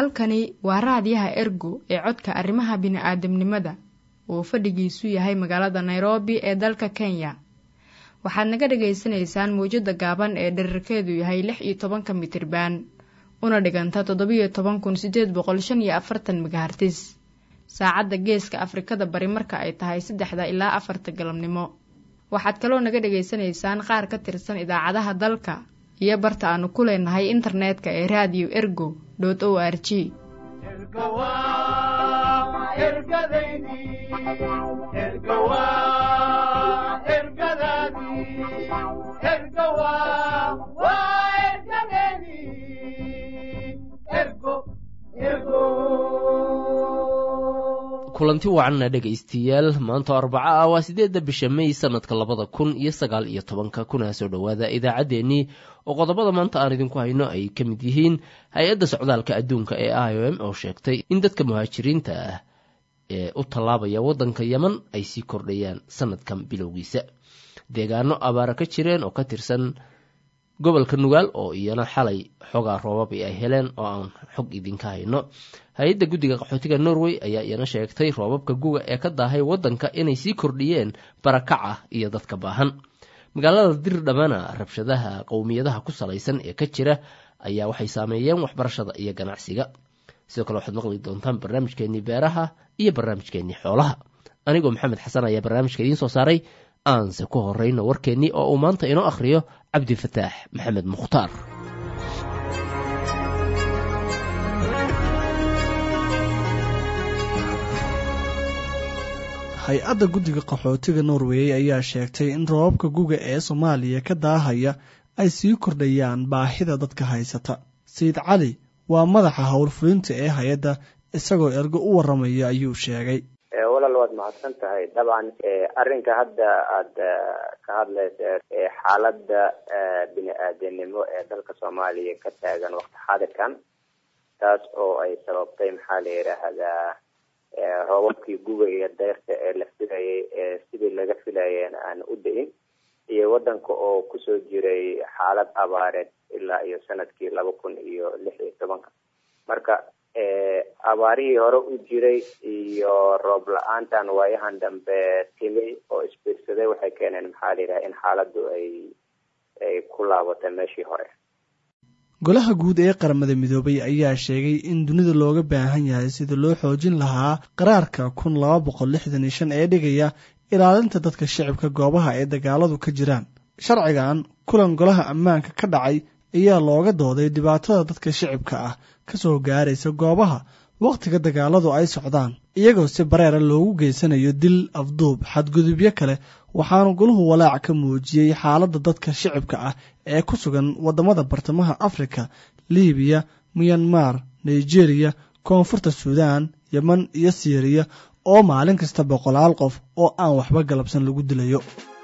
halkani waa raadiyaha ergo ee codka arrimaha bini'aadamnimada uu fadhigiisu yahay magaalada nairobi ee dalka kenya waxaad naga dhagaysanaysaan mawjadda gaaban ee dherarkeedu yahay lix iyo tobanka mitriban una dhiganta toddobiyo toban kun sideed boqol shan iyo afartan megahartis saacadda geeska afrikada bari marka ay tahay saddexda ilaa afarta galabnimo waxaad kaloo naga dhagaysanaysaan qaar ka tirsan idaacadaha dalka iyo barta aanu ku leenahay internetka ee radio ergo o r g kulanti wacanna dhegaystayaal maanta arbaco ah waa sideedda bisha may sanadka labada kun iyo sagaal iyo tobanka kuna soo dhowaada idaacaddeenii oo qodobada maanta aan idinku hayno ay ka mid yihiin hay-adda socdaalka adduunka ee i o m oo sheegtay in dadka muhaajiriinta ah ee u tallaabaya waddanka yeman ay sii kordhayaan sanadkan bilowgiisa deegaano abaara ka jireen oo ka tirsan gobolka nugaal oo iyana xalay xogaa roobab ay heleen oo aan xog idinka hayno hay-adda guddiga qaxootiga norway ayaa iyana sheegtay roobabka guga ee ka daahay waddanka inay sii kordhiyeen barakaca iyo dadka baahan magaalada dir dhamana rabshadaha qowmiyadaha ku salaysan ee ka jira ayaa waxay saameeyeen waxbarashada iyo ganacsiga sidoo kale waxaad maqli doontaan barnaamijkeenii beeraha iyo barnaamijkeenii xoolaha anigoo maxamed xasan ayaa barnaamijka idiin soo saaray aanse ku horeyno warkeennii oo uu maanta inoo akhriyo cabdifataax maxamed mukhtaar hay-adda guddiga qaxootiga norway ayaa sheegtay in roobabka guga ee soomaaliya ka daahaya ay sii kordhayaan baahida dadka haysata sayid cali waa madaxa howlfulinta ee hay-adda isagoo ergo u waramaya ayuu sheegay walaal waad mahadsan tahay dabcan arrinka hadda aada ka hadlaysa xaaladda bini-aadanimo ee dalka soomaaliya ka taagan waqti xaadirkan taas oo ay sababtay maxaa la yidhaahdaa roobabkii guga iyo deyrta ee la filayay ee sidii laga filayeen aan u da-in iyo waddanka oo kusoo jiray xaalad abaareed ilaa iyo sanadkii laba kun iyo lix iyo tobanka marka abaarihii hore u jiray iyo roob la-aantan waayahan dambe timi oo isbiirsaday waxay keeneen maxaa la yidhaha in xaaladdu ay ay ku laabatay meeshii hore golaha guud ee qaramada midoobay ayaa sheegay in dunida looga baahan yahay sida loo xoojin lahaa qaraarka kun laba boqol lixdan iyo shan ee dhigaya ilaalinta dadka shicibka goobaha ay dagaaladu ka jiraan sharcigan kulan golaha ammaanka ka dhacay ayaa looga dooday dhibaatada dadka shicibka ah kasoo gaaraysa goobaha wakhtiga dagaaladu ay socdaan iyagoo si bareera loogu geysanayo dil afduub xadgudubyo kale waxaanu golahu walaac ka muujiyey xaaladda dadka shicibka ah ee ku sugan waddamada bartamaha afrika libiya miyanmar nigeriya koonfurta suudaan yeman iyo siiriya oo maalin kasta boqolaal qof oo aan waxba galabsan lagu dilayo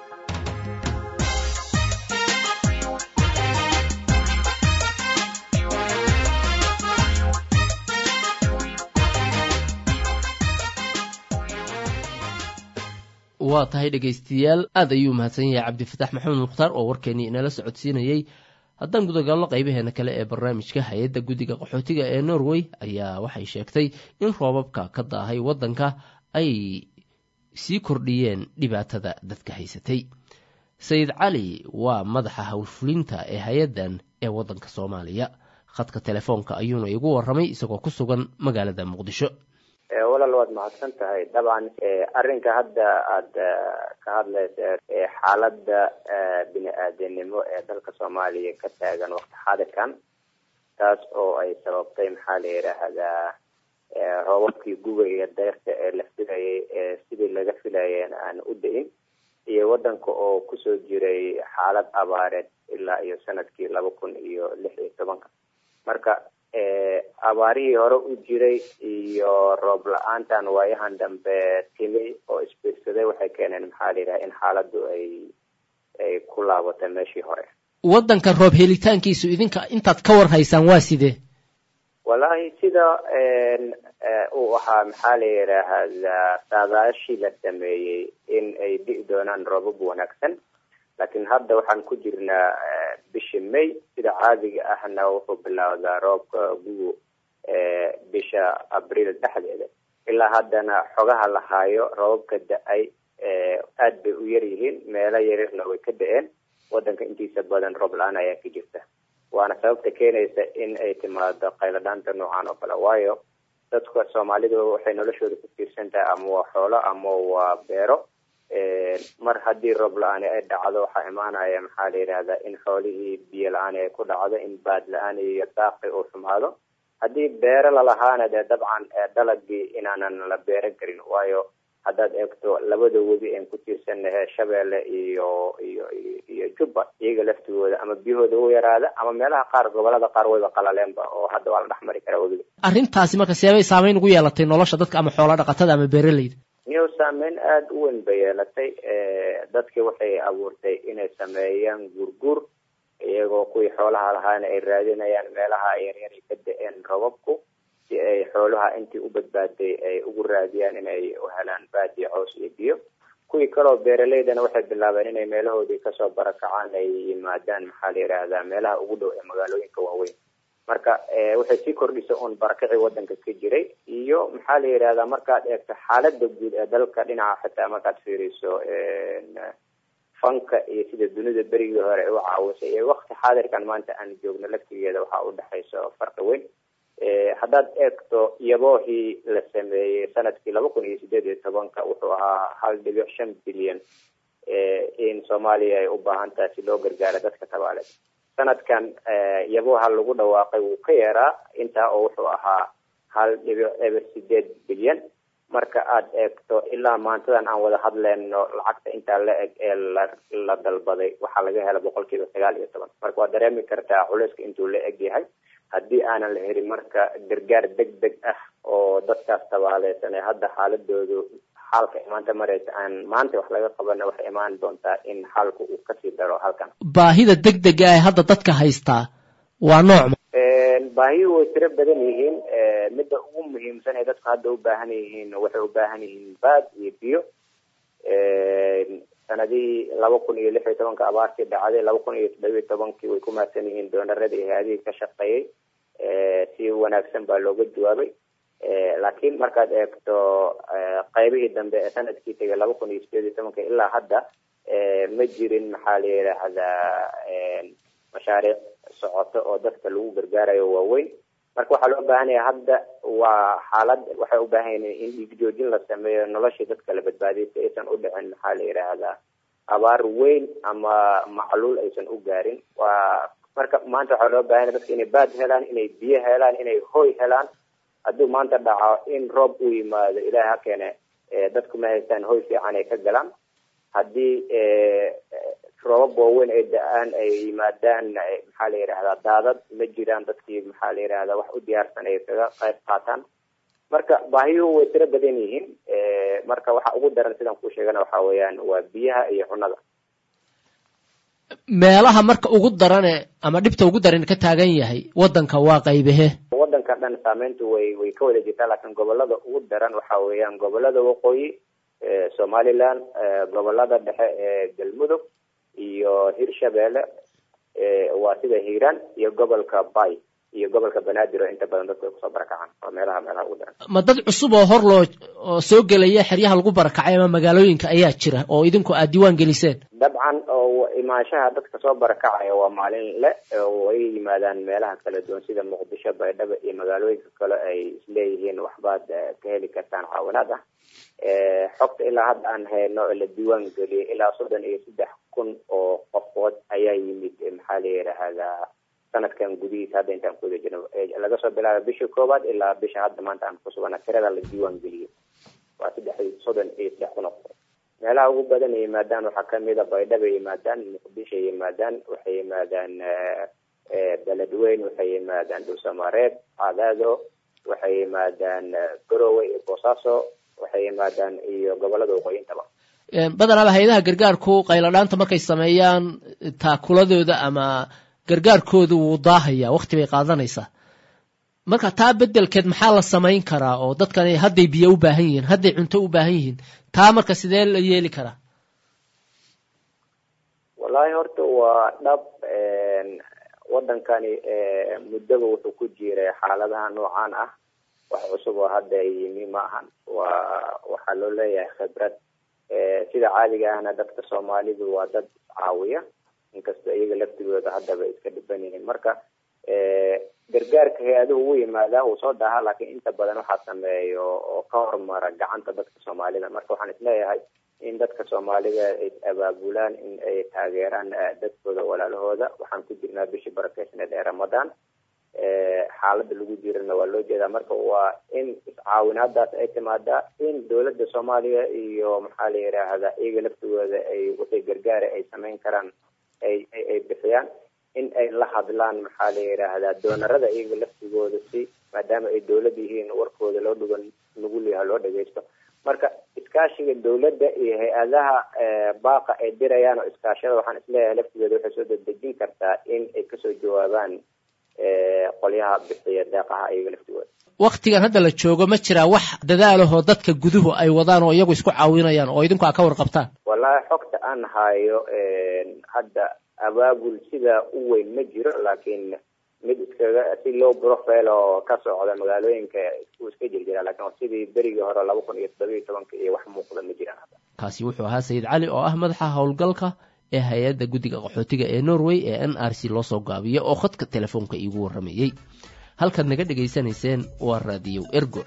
waa tahay dhegaystayaal aad ayuu mahadsan yahay cabdifataax maxamed mukhtaar oo warkeenii inala socodsiinayey haddaan gudagalno qaybaheena kale ee barnaamijka hay-adda guddiga qaxootiga ee norway ayaa waxay sheegtay in roobabka ka daahay waddanka ay sii kordhiyeen dhibaatada dadka haysatay sayid cali waa madaxa howlfulinta ee hay-addan ee waddanka soomaaliya khadka telefoonka ayuuna igu waramay isagoo ku sugan magaalada muqdisho walaal waad mahadsan tahay dabcan arrinka hadda aada ka hadlaysa xaaladda bini-aadanimo ee dalka soomaaliya ka taagan waqti xaadirkan taas oo ay sababtay maxaa la yidhaahdaa roobabkii guga iyo deyrta ee la filayay ee sidii laga filayeen aan u da-in iyo waddanka oo kusoo jiray xaalad abaareed ilaa iyo sanadkii laba kun iyo lix iyo tobanka marka abaarihii hore u jiray iyo roob la-aantan waayahan dambe timi oo isbiirsaday waxay keeneen maxaa la yidhaha in xaaladdu ay ay ku laabatay meeshii hore waddanka roob helitaankiisu idinka intaad ka war haysaan waa sidee wallaahi sida uu ahaa maxaa la yidhaahdaa saadaashii la sameeyey in ay dhi'i doonaan roobab wanaagsan laakiin hadda waxaan ku jirnaa bishii may sida caadiga ahna wuxuu bilowdaa roobka gugu bisha abriil dhexdeeda ilaa haddana xogaha la haayo roobabka da-ay aad bay u yar yihiin meelo yaryarna way ka da-een wadanka intiisa badan roob la-aan ayaa ka jirta waana sababta keenaysa in ay timaado qayladhaanta noocan oo kale waayo dadka soomaalida waxay noloshooda ku tiirsan tahay ama waa xoolo ama waa beero mar haddii roob la-aani ay dhacdo waxaa imaanaya maxaa la yidhahdaa in xoolihii biyo la-aani ay ku dhacdo in baad la-aan iyo daaqi uu xumaado haddii beero lalahaana dee dabcan dalagii inaanan la beeran karin waayo haddaad eegto labada webi aan ku tiirsanahe shabeelle iyo iyo iyo jubba iyaga laftigooda ama biyahooda u yaraada ama meelaha qaar gobolada qaar wayba qalaleenba oo hadda waa la dhex mari karaa webiga arrintaasi marka seebay saameyn ugu yeelatay nolosha dadka ama xoola dhaqatada ama beeraleyda niyow saameyn aada u weyn bay yeelatay dadki waxay abuurtay inay sameeyaan guurguur iyagoo kuwii xoolaha lahaana ay raadinayaan meelaha yaryar ay ka da-een robabku si ay xoolaha intii u badbaaday ay ugu raadiyaan inay u helaan baad iyo cows iyo biyo kuwii kaleo beeraleydana waxay bilaabeen inay meelahoodii kasoo barakacaan ay yimaadaan maxaa la yidhaahdaa meelaha ugu dhow ee magaalooyinka waaweyn marka waxay sii kordhisa uun barakacii wadanka ka jiray iyo maxaa la yidhahdaa markaad eegto xaalada guud ee dalka dhinaca xitaa markaad fiiriso fanka iyo sida dunida berigii hore ay u caawisay iyo wakti xaadirkan maanta aan joogno laftigeeda waxaa udhexayso farqi weyn haddaad eegto yaboohii la sameeyey sanadkii laba kun iyo sideed iyo tobanka wuxuu ahaa hal dhibic shan bilyan in soomaaliya ay u baahan tahay si loo gargaaro dadka tabaaleed sanadkan yabooha lagu dhawaaqay wuu ka yaraa intaa oo wuxuu ahaa hal dhibic eber sideed bilyan marka aad eegto ilaa maantadan aan wada hadleyno lacagta intaa la eg ee la la dalbaday waxaa laga hela boqol kiiba sagaal iyo toban marka waad dareemi kartaa culeyska intuu la eg yahay haddii aanan la helin marka gargaar deg deg ah oo dadkaas tabaaleysan ee hadda xaaladoodu xaalka maanta mareysa aan maanta wax laga qabana waxay imaan doontaa in xaalku uu kasii daro halkan baahida deg dega ee hadda dadka haystaa waa nooc baahiyuhu way tiro badan yihiin midda ugu muhiimsan ee dadku hadda u baahan yihiin waxay u baahan yihiin baad iyo biyo sanadihii laba kun iyo lix iyo tobanka abaartii dhacday laba kun iyo toddobiyo tobankii way ku mahadsan yihiin doonaradii hay-adihii ka shaqeeyey si wanaagsan baa looga jawaabay laakiin markaad eegto qaybihii dambe ee sanadkii tegay laba kun iyo sideed iyo tobanka ilaa hadda ma jirin maxaa la yidhaahdaa mashaariic socoto oo dadka lagu gargaarayo waaweyn marka waxaa loo baahan yahay hadda waa xaalad waxay u baahan yihin in dhiig joojin la sameeyo noloshii dadka la badbaadiyay si aysan u dhicin maxaa la yidhaahdaa abaar weyn ama macluul aysan u gaarin waa marka maanta waxaa loo baahan yahay dadka inay baad helaan inay biyo helaan inay hoy helaan hadduu maanta dhaco in roob uu yimaado ilaah ha keene dadku ma haystaan hoy fiican ay ka galaan haddii roobab waaweyn ay da-aan ay yimaadaan maxaa la yidhahdaa daadad ma jiraan dadkii maxaa la yidhahdaa wax u diyaarsan ay kaga qayb qaataan marka baahiyuhu way tiro badan yihiin marka waxa ugu daran sidaan ku sheegana waxa weeyaan waa biyaha iyo cunada meelaha marka ugu darane ama dhibta ugu daran ka taagan yahay wadanka waa qaybehe wadanka dhan saameyntu way way ka wada jirtaa laakiin gobolada ugu daran waxa weeyaan gobolada waqooyi somaliland gobolada dhexe ee galmudug iyo hirshabeelle waa sida hiiraan iyo gobolka bay iyo gobolka banaadir oo inta badan dadku ay kusoo barakacaan waa meelaha meelaha ugu daran ma dad cusub oo hor loo oo soo gelaya xeryaha lagu barakacay ama magaalooyinka ayaa jira oo idinku aad diiwaan geliseen dabcan oo imaanshaha dadka soo barakacaya waa maalin le oo ay yimaadaan meelaha kala duwan sida muqdisho baydhabo iyo magaalooyinka kale ay isleeyihiin waxbaad ka heli kartaan caawinaad ah xogta ilaa hadda aan hayno la diiwaan geliyay ilaa soddon iyo saddex kun oo qofood ayaa yimid maxaa la yidhaahdaa sanadkan gudihiisa hadda intaan kuwada jirno laga soo bilaaba bisha koowaad ilaa bisha hadda maanta aan kusugana tirada la diiwaan geliyay waa saddex soddon iyo saddex kun oo qofood meelaha ugu badan ay yimaadaan waxaa kamid a baydhaba yimaadaan muqdisho yimaadaan waxay yimaadaan beledweyn waxay yimaadaan dhulsamareeb cadaado waxay yimaadaan garowe iyo boosaaso waxay yimaadaan iyo gobolada waqooyintaba badanaaba hay-adaha gargaarku qayladhaanta markay sameeyaan taakuladooda ama gargaarkooda wuu daahaya wakti bay qaadanaysaa marka taa bedelkeed maxaa la samayn karaa oo dadkan hadday biyo u baahan yihiin hadday cunto u baahan yihiin taa marka sidee la yeeli karaa wallahi horta waa dhab wadankani muddaba wuxuu ku jiray xaaladaha noocan ah wax cusub oo hadda yimi ma ahan waa waxaa loo leeyahay khibrad sida caadiga ahna dadka soomaalidu waa dad caawiya inkastoo iyaga laftigooda haddaba iska dhiban yihiin marka gargaarka hay-aduhu wuu yimaadaa wuu soo daahaa laakiin inta badan waxaa sameeyo oo ka hormara gacanta dadka soomaalida marka waxaan isleeyahay in dadka soomaalida ay abaabulaan in ay taageeraan dadkooda walaalahooda waxaan ku jirnaa bishii barakeysneed ee ramadaan xaalada lagu jirana waa loo jeedaa marka waa in iscaawinaadaas ay timaadaa in dowladda soomaaliya iyo maxaa la yidhaahdaa iyaga laftigooda ay wixii gargaara ay samayn karaan ay ay bixiyaan in ay la hadlaan maxaa la yidhaahdaa doonarada iyaga laftigooda si maadaama ay dowlad yihiin warkooda loo dhugan nugul yaha loo dhagaysto marka iskaashiga dowladda iyo hay-adaha baaqa ay dirayaan oo iskaashada waxaan isleeyahay laftigooda waxay soo dedejin kartaa in ay kasoo jawaabaan qolyaha bixiya deeqaha iyaga laftigooda waktigan hadda la joogo ma jiraa wax dadaalahoo dadka guduhu ay wadaan oo iyagu isku caawinayaan oo idinku aa ka warqabtaan wallahi xogta aan hayo hadda abaabul sida u weyn ma jiro laakiin mid iskaga si low profile oo ka socda magaalooyinka uu iska jirjira lakin sidii berigii hore laba kun iyo toddoba iyo tobanka iyo wax muuqda ma jiraan hadda kaasi wuxuu ahaa sayid cali oo ah madaxa howlgalka ee hay-adda guddiga qaxootiga ee norway ee n r c loo soo gaabiyo oo khadka telefoonka iigu warramayey halkaad naga dhegaysanayseen waa raadiyow ergo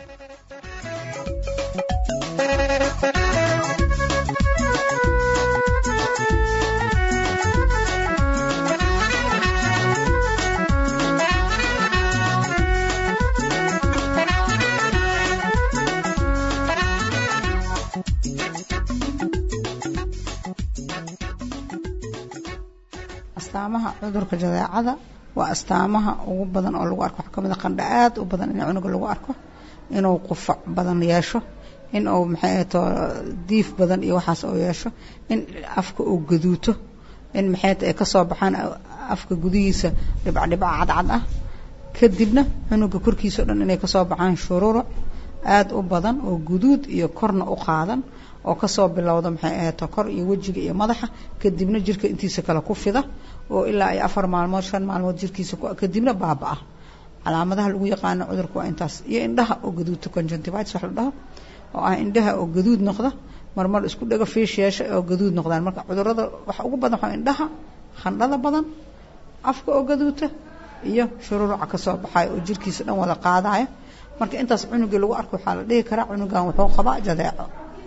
astaamaha cudurka jadeecada waa astaamaha ugu badan oo lagu arko waxaa kamid a qandha aad u badan in cunuga lagu arko inuu qufac badan yeesho in uu maxay ahato diif badan iyo waxaas uu yeesho in afka uu gaduuto in maxay ay kasoo baxaan afka gudihiisa dhibcdhibca cadcad ah kadibna cunuga korkiisa o dhan inay kasoo baxaan shururuc aada u badan oo guduud iyo korna u qaadan oo kasoo bilowda maxay ahato kor iyo wejiga iyo madaxa kadibna jirka intiisa kale ku fida oo ilaa ay afar maalmood shan maalmood jirkiisa kadibna baaba-a calaamadaha lagu yaqaano cudurka waa intaas iyo indhaha oo gaduudta conjunctivitis wax la dhaho oo ah indhaha oo gaduud noqda marmar isku dhego fiish yeesha oo gaduud noqdaan marka cudurada waxa ugu badan waxaa indhaha khandhada badan afka oo gaduuta iyo shururuca kasoo baxayo oo jirkiisa dhan wada qaadaya marka intaas cunugii lagu arko waxaa la dhihi karaa cunugan wuxuu qabaa jadeeco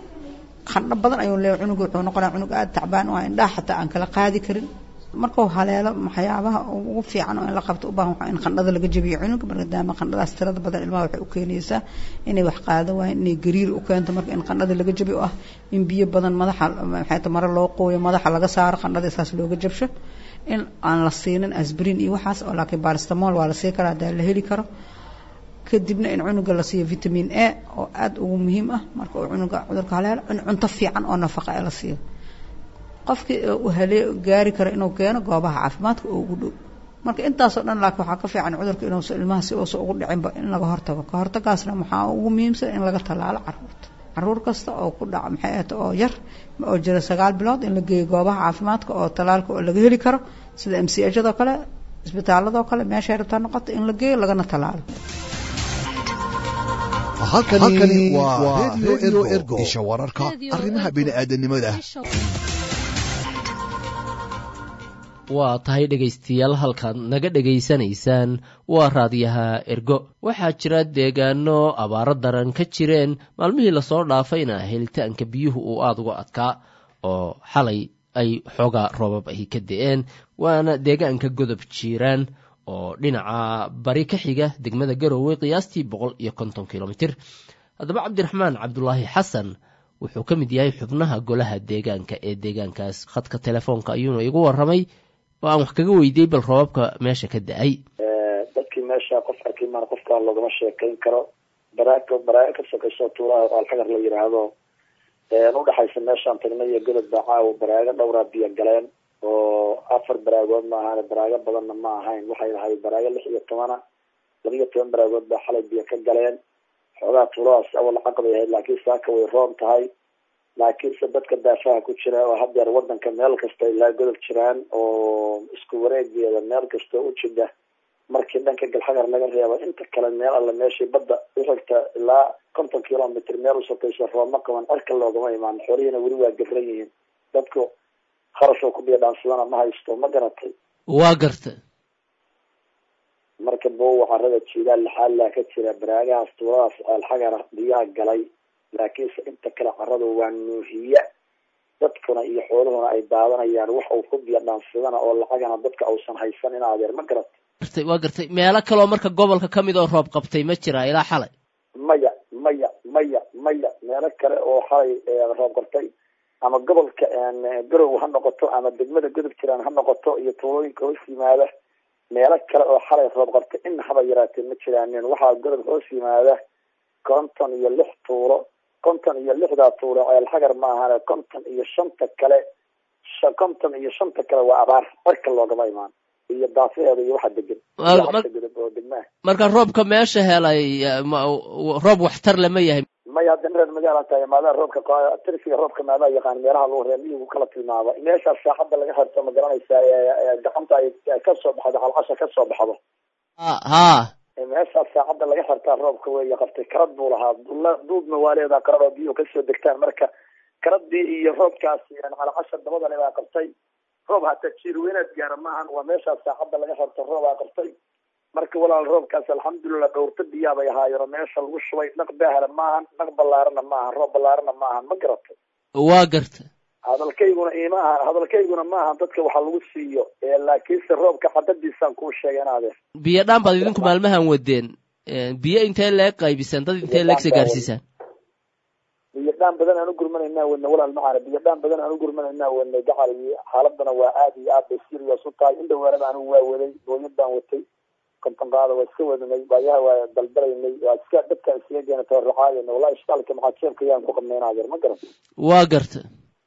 qandho badan ayuu leeyahy cunuga wuxuu noqonaya cunug aada tacbaan oo indhaha xataa aan kala qaadi karin markuu haleelo waxyaabaha ugu fiican oo in la qabto u baahan waxaa in qandhada laga jabiyo cunuga maadaama qandhadaas tirada badan ilmaha waxay u keenaysaa inay wax qaado waayeen inay gariir u keento marka in qandhada laga jabiyo oo ah in biyo badan madaxa maxay ta mare loo qooyo madaxa laga saaro qandhada saas looga jabsho in aan la siinin asbrin iyo waxaas oo laakiin baristamol waa la sii karaa hadaa la heli karo kadibna in cunuga la siiyo vitamin a oo aada ugu muhiim ah marka uu cunuga cudurka haleelo in cunto fiican oo nafaqa ee la siiyo qofkii uu halee gaari karo inuu keeno goobaha caafimaadka oo ugu dhow marka intaasoo dhan laakiin waxaa ka fiican cudurka inuusa ilmaha si uusa ugu dhicinba in laga hortago ka hortagaasna waxaa ugu muhiimsan in laga tallaalo caruurta caruur kasta oo ku dhaca maxay ahata oo yar oo jira sagaal bilood in la geeyo goobaha caafimaadka oo tallaalka oo laga heli karo sida m c hado kale isbitaaladoo kale meeshay rabtaa noqota in la geeyo lagana tallaalo halkani waa redio ergo isha wararka arrimaha bini'aadanimada waa tahay dhegaystayaal halkaad naga dhegaysanaysaan waa raadiyaha ergo waxaa jira deegaano abaaro daran ka jireen maalmihii lasoo dhaafayna helitaanka biyuhu uu aada uga adkaa oo xalay ay xoogaa roobab ay ka da-een waana deegaanka godob jiiraan oo dhinaca bari ka xiga degmada garowe qiyaastii boqol iyo konton kilomitir haddaba cabdiraxmaan cabdulaahi xasan wuxuu ka mid yahay xubnaha golaha deegaanka ee deegaankaas khadka telefoonka ayuuna igu waramay oo aan wax kaga weydiiyey bal roobabka meesha ka da-ay dadkii meesha qof arkimaan qofka loogama sheekayn karo baraaga baraaga ka sokayso tuulaha oo alxagar la yidhaahdo udhexaysa meeshaan tagnay iyo godod baa caawa baraago dhowraa biyo galeen oo afar baraagood ma ahaan baraago badanna ma ahayn waxay ahayd baraago lix iyo tobana laba iyo toban baraagood baa xalay biyo ka galeen xoogaa tuuladaas awal caqabay ahayd laakiin saaka way roon tahay laakiinse dadka daafaha ku jira oo hadeer wadanka meel kasta ilaa godob jiraan oo isku wareegeeda meel kasta u jida markii dhanka galxagar laga reebo inta kale meel alle meeshii badda uxigta ilaa konton kilomitr meel usokayso roobma qaban cirka loogama imaan xoolihiina weli waa gafran yihiin dadku kharashoo ku biidhaansadana ma haysto ma garatay waa garta marka bowa carada jiidaal laxaalaa ka jira baraagahaas tuuladaas alxagara biyaha galay laakiinse inta kale caradu waa nuuhiya dadkuna iyo xooluhuna ay daadanayaan wax uu ku biidhaansadana oo lacagana dadka uusan haysan in adeer ma garatay gartay waa gartay meelo kaloo marka gobolka ka mid oo roob qabtay ma jira ilaa xalay maya maya maya maya meelo kale oo xalay roob qabtay ama gobolka garow ha noqoto ama degmada godob jiraan ha noqoto iyo tuulooyinka hoos yimaada meelo kale oo xalay roob qabtay in haba yaraatee ma jiraanin waxaa godob hoos yimaada konton iyo lix tuulo konton iyo lixdaa tuulo ceel xagar ma ahane konton iyo shanta kale konton iyo shanta kale waa abaar cirka loogama imaan iyo daafaheeda iyo waxa degan godob oo degmaha marka roobka meesha helay roob waxtar lama yahay maya hadda reer magaalan tahay maadaa roobka tirsiga roobka maadaa yaqaan meelaha lagu reer miyigu kala tilmaama meeshaas saaxadda laga xirto ma garanaysaa gacanta ay kasoo baxdo calcasha kasoo baxdo ha meeshaas saacadda laga xirtaa roobka weeye qabtay karad buu lahaa duudna waa leedaa karad oo biyuhu kasoo degtaan marka karadii iyo roobkaasi calcasha dabadale baa qabtay roob hataa jiirweynaad gaara maahan waa meeshaas saacadda laga xirto roobaa qabtay marka walaal roobkaas alxamdulilah dhowrta biyaa bay ahaayeen meesha lagu shubay dhaq baahla maahan dhaq ballaarana maahan roob ballaarana maahan ma garatay waa garta hadalkayguna ima ahan hadalkayguna maahan dadka waxa lagu siiyo laakiinse roobka cadadiisaan kuu sheegay inaadee biyo dhaan baad idinku maalmahan wadeen biyo intee leeg qaybisaan dad intee leegsa gaarsiisaan biyo dhaan badan aan u gurmanaynaa wadna walaal macaana biyo dhaan badan aan u gurmanaynaa wadnay gacal xaaladana waa aad iyo aad bay serious u tahay in dhawaanada anigu waa waday hooyad baan watay kontonqaada waa iska wadnay baayaha waa daldalaynay waa iska dadkaan iskaga geena tabarracaadayna wallahi ishkaalka maxaa jeebka yaan ku qabnay inaadeer ma garan waa garta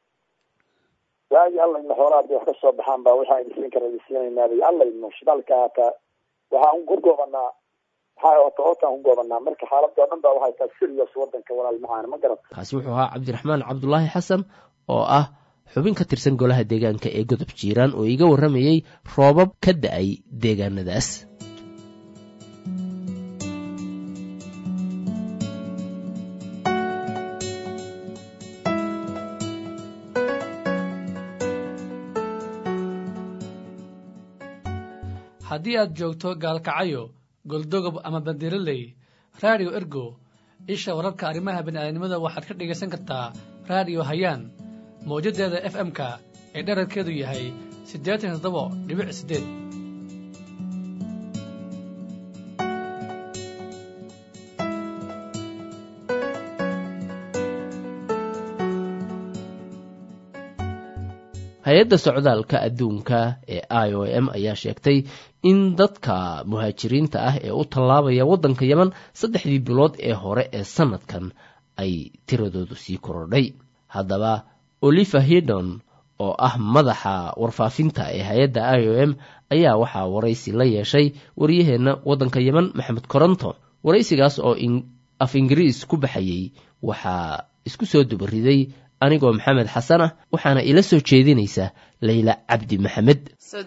waagi alla idna xoolaha haday wax ka soo baxaan baa waxaa idinsiin kara idinsiinaynaa bay alla idno shidaalka hataa waxaan ku goobanaa maxaa ota otaan ku goobanaa marka xaaladda oo dhan baa waxay tahay serious wadanka walaal macaana ma garata kaasi wuxuu ahaa cabdiraxmaan cabdulaahi xasan oo ah xubin ka tirsan golaha deegaanka ee godob jiiraan oo iga warramayey roobab ka da-ay deegaanadaas haddii aad joogto gaalkacayo goldogob ama bandiraley raadiyo ergo isha wararka arrimaha bini'aadanimada waxaad ka dhegaysan kartaa raadiyo hayaan mawjaddeeda f m-ka ee dherarkeedu yahay siddeetan iyo toddoba dhibic siddeed hay-adda socdaalka adduunka ee i o m ayaa sheegtay in dadka muhaajiriinta ah ee u tallaabaya waddanka yeman saddexdii bilood ee hore ee sannadkan ay tiradoodu sii korodhay haddaba oliver hidon oo ah madaxa warfaafinta ee hay-adda i o m ayaa waxaa waraysi la yeeshay waryaheenna waddanka yeman maxamed koronto waraysigaas oo af ingiriis ku baxayey waxaa isku soo dubariday anigoo maxamed xasan ah waxaana ila soo jeedinaysa layla cabdi maxamed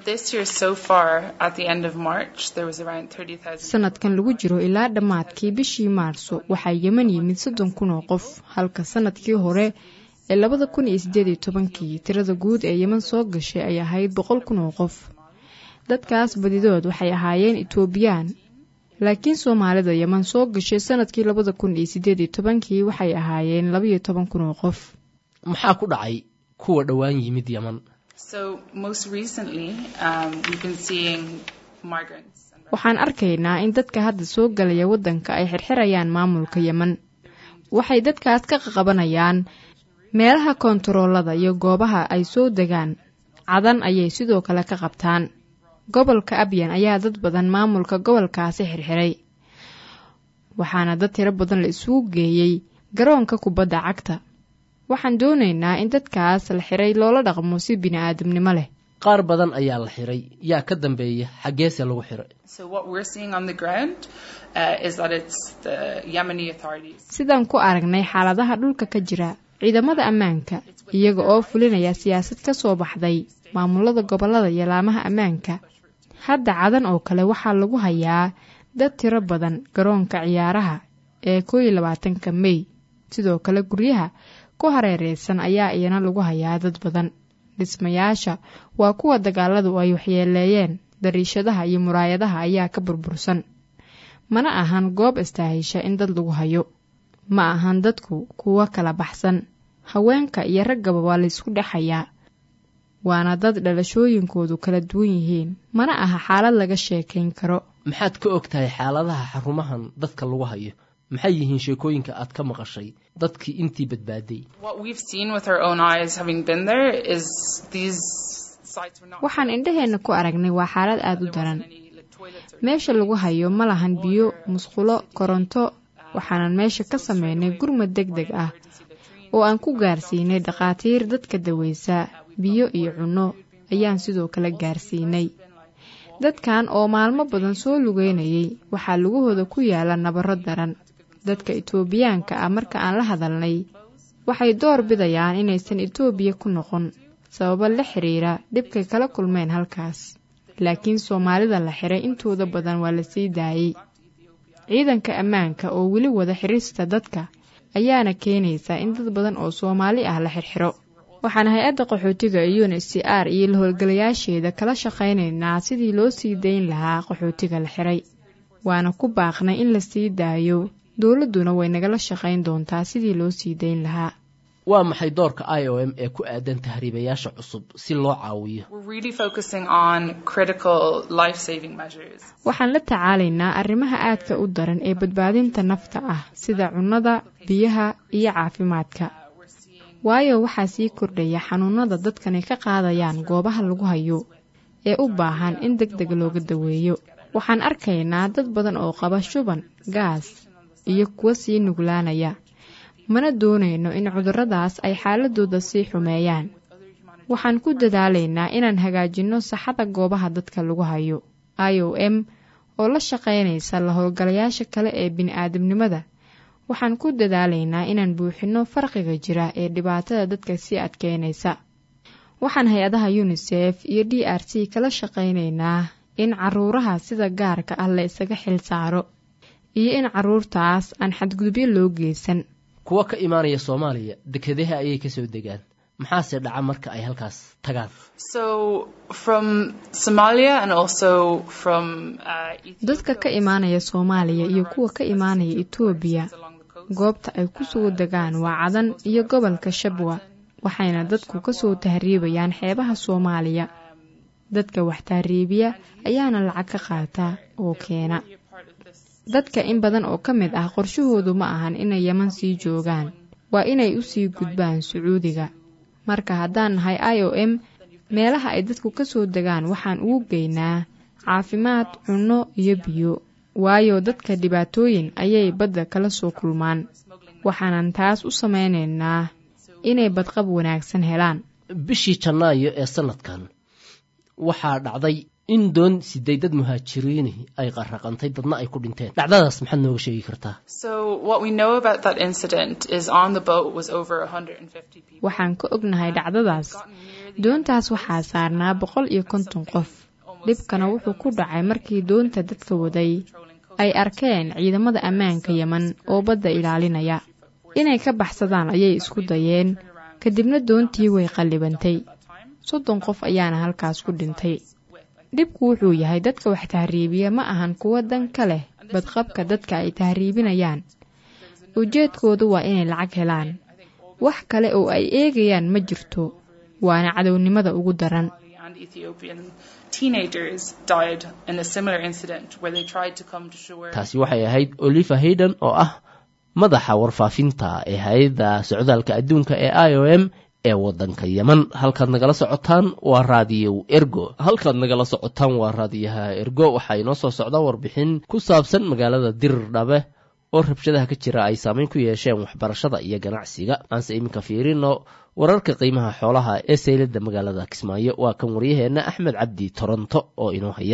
sanadkan lagu jiro ilaa dhammaadkii bishii maarso waxaa yeman yimid soddon kun oo qof halka sanadkii hore ee labada kun iyo sideed iyo tobankii tirada guud ee yeman soo gashay ay ahayd boqol kun oo qof dadkaas badidood waxay ahaayeen etoobiyaan laakiin soomaalida yeman soo gashay sanadkii labada kun iyo sideed iyo tobankii waxay ahaayeen labaiyo toban kun oo qof maxaa ku dhacay kuwa dhowaan yimid yeman waxaan arkaynaa in dadka hadda soo galaya waddanka ay xirxirayaan maamulka yeman waxay dadkaas ka qaqabanayaan meelaha koontaroolada iyo goobaha ay soo degaan cadan ayay sidoo kale ka qabtaan gobolka abyan ayaa dad badan maamulka gobolkaasi xirxiray waxaana dad tiro badan la isugu geeyey garoonka kubadda cagta waxaan doonaynaa in dadkaas la xiray loola dhaqmo si bini-aadamnimo leh qaar badan ayaa la xiray yaa ka dambeeya xaggeese lagu xiray sidaan ku aragnay xaaladaha dhulka ka jira ciidamada ammaanka iyaga oo fulinaya siyaasad ka soo baxday maamulada gobollada iyo laamaha ammaanka hadda cadan oo kale waxaa lagu hayaa dad tiro badan garoonka ciyaaraha ee koo iyo labaatanka mey sidoo kale guryaha ku hareereysan ayaa iyana lagu hayaa dad badan dhismayaasha waa kuwa dagaaladu ay waxyeeleeyeen dariishadaha iyo muraayadaha ayaa ka burbursan mana ahan goob istaahisha in dad lagu hayo ma ahan dadku kuwo kala baxsan haweenka iyo raggaba waa laysku dhexayaa waana dad dhalashooyinkoodu kala duwan yihiin mana aha xaalad laga sheekayn karo maxaad ka og tahay xaaladaha xarumahan dadka lagu hayo maxay yihiin sheekooyinka aad ka maqashay dadkii intii badbaaday waxaan indhaheenna ku aragnay waa xaalad aada u daran meesha lagu hayo ma lahan biyo musqulo koronto waxaanan meesha ka sameynay gurmad deg deg ah oo aan ku gaarsiinay dhakhaatiir dadka daweysa biyo iyo cunno ayaan sidoo kale gaarsiinay dadkan oo maalmo badan soo lugeynayay waxaa lugahooda ku yaala nabaro daran dadka itoobiyaanka ah marka aan la hadalnay waxay door bidayaan inaysan itoobiya ku noqon sababo la xiriira dhibkay kala kulmeen halkaas laakiin soomaalida la xiray intooda badan waa la sii daayey ciidanka ammaanka oo weli wada xirista dadka ayaana keenaysa in dad badan oo soomaali ah la xirxiro waxaan hay-adda qaxootiga un h c r iyo la howlgalayaasheeda kala shaqaynaynaa sidii loo sii dayn lahaa qaxootiga la xiray waana ku baaqnay in la sii daayo dowladduna way nagala shaqayn doontaa sidii loo sii dayn lahaa waa maxay doorka i o m ee ku aadan tahriibayaasha cusub si loo caawiyo waxaan la tacaalaynaa arrimaha aadka u daran ee badbaadinta nafta ah sida cunnada biyaha iyo caafimaadka waayo waxaa sii kordhaya xanuunada dadkani ka qaadayaan goobaha lagu hayo ee u baahan in deg deg looga daweeyo waxaan arkaynaa dad badan oo qaba shuban gaas iyo kuwa sii nuglaanaya mana doonayno in cudurradaas ay xaaladooda sii xumeeyaan waxaan ku dadaalaynaa inaan hagaajinno saxada goobaha dadka lagu hayo i o m oo la shaqaynaysa la howlgalayaasha kale ee bini-aadamnimada waxaan ku dadaalaynaa inaan buuxinno farqiga jira ee dhibaatada dadka sii adkeynaysa waxaan hay-adaha unisef iyo d r c kala shaqaynaynaa in caruuraha sida gaarka ah la isaga xil saaro iyo in caruurtaas aan xadgudubyo loo geysan kuwa ka imaanaya soomaaliya dekedaha ayay kasoo degaan maxaase dhaca marka ay halkaas tagaan dadka ka imaanaya soomaaliya iyo kuwa ka imaanaya etoobiya goobta ay ku soo degaan waa cadan iyo gobolka shabwa waxayna dadku kasoo tahriibayaan xeebaha soomaaliya dadka wax tahriibiya ayaana lacag ka qaata oo keena dadka in badan oo ka mid ah qorshahoodu ma ahan inay yeman sii joogaan waa inay u sii gudbaan sacuudiga marka haddaan nahay i o m meelaha ay dadku ka soo degaan waxaan ugu geynaa caafimaad cunno iyo biyo waayo dadka dhibaatooyin ayay badda kala soo kulmaan waxaanan taas u samaynaynaa inay badqab wanaagsan helaan bishii janaayo ee sanadkan waxaa dhacday in doon siday dad muhaajiriini ay qarraqantay dadna ay ku dhinteen dhacdadaas maxaad nooga sheegi kartaa waxaan ka ognahay dhacdadaas doontaas waxaa saarnaa boqol iyo konton qof dhibkana wuxuu ku dhacay markii doonta dadka waday ay arkeen ciidamada ammaanka yeman oo badda ilaalinaya inay ka baxsadaan ayay isku dayeen kadibna doontii way qallibantay soddon qof ayaana halkaas ku dhintay dhibku wuxuu yahay dadka wax tahriibiya ma ahan kuwa dan ka leh badqabka dadka ay tahriibinayaan ujeedkoodu waa inay lacag helaan wax kale oo ay eegayaan ma jirto waana cadownimada ugu daran taasi waxay ahayd oliva hayden oo ah madaxa warfaafinta ee hay-adda socdaalka adduunka ee i o m ee wadanka yeman halkaad nagala socotaan waa raadiyo ergo halkaad nagala socotaan waa raadiyaha ergo waxaa inoo soo socda warbixin ku saabsan magaalada dirdhabe oo rabshadaha ka jira ay saameyn ku yeesheen waxbarashada iyo ganacsiga aanse iminka fiirino wararka qiimaha xoolaha ee saylada magaalada kismaayo waa kan waryaheenna axmed cabdi toronto oo inoo haya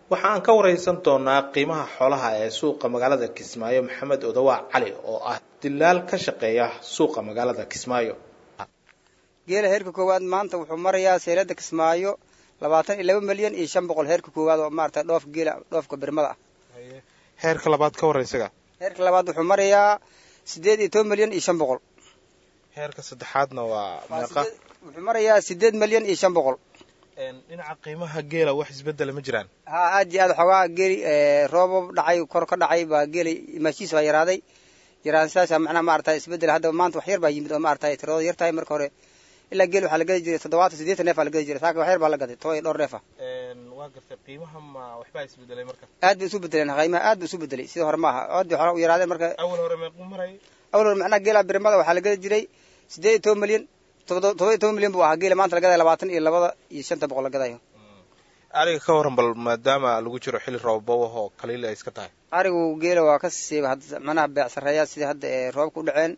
waxa aan ka wareysan doonaa qiimaha xoolaha ee suuqa magaalada kismaayo maxamed odawaa cali oo ah dilaal ka shaqeeya suuqa magaalada kismaayo geela heerka koowaad maanta wuxuu marayaa seylada kismaayo labaatan iyo laba milyan iyo shan boqol heerka koowaad oo maarata dhoofka geela dhoofka birmada ah heerka labaad ka warra isaga heerka labaad wuxuu marayaa sideed iyo toban milyan iyo shan boqol heerka saddexaadna waa meeqa wuxuu marayaa sideed milyan iyo shan boqol dhinaca qiimaha geela wax isbedela ma jiraan ha aad iyo aad xoogaa geeli roobab dhacay kor ka dhacay baa geeli imaashiis baa yaraaday yaraan sidaasa macnaha maarata isbedel hadda maanta wax yar baa yimid oo maarata tiradooda yar tahay marka hore ilaa geel waxaa la gadi jiray toddobaatan siddeetan neef aa la gadi jiray saaka wax yar baa la gaday toban iyo dhowr neefa waa gartay qiimaha ma waxbaa isbedelay marka aad bay isu bedeleen qiimaha aad bay isu bedelay sidii hore maaha aad bay xoolaa u yaraadeen marka awal hore meequu maray awal hore macnaha geela birmada waxaa la gadi jiray siddeed iyo toban milyan todoba iyo toban milyan buu ahaa geela maanta la gadayo labaatan iyo labada iyo shanta boqol la gadayo ariga ka waran bal maadaama lagu jiro xilli roobabawah oo kaliil ay iska tahay arigu geela waa ka siiba hadda macnaha beec sarreeyaa sidii hadda ee roobka u dhaceen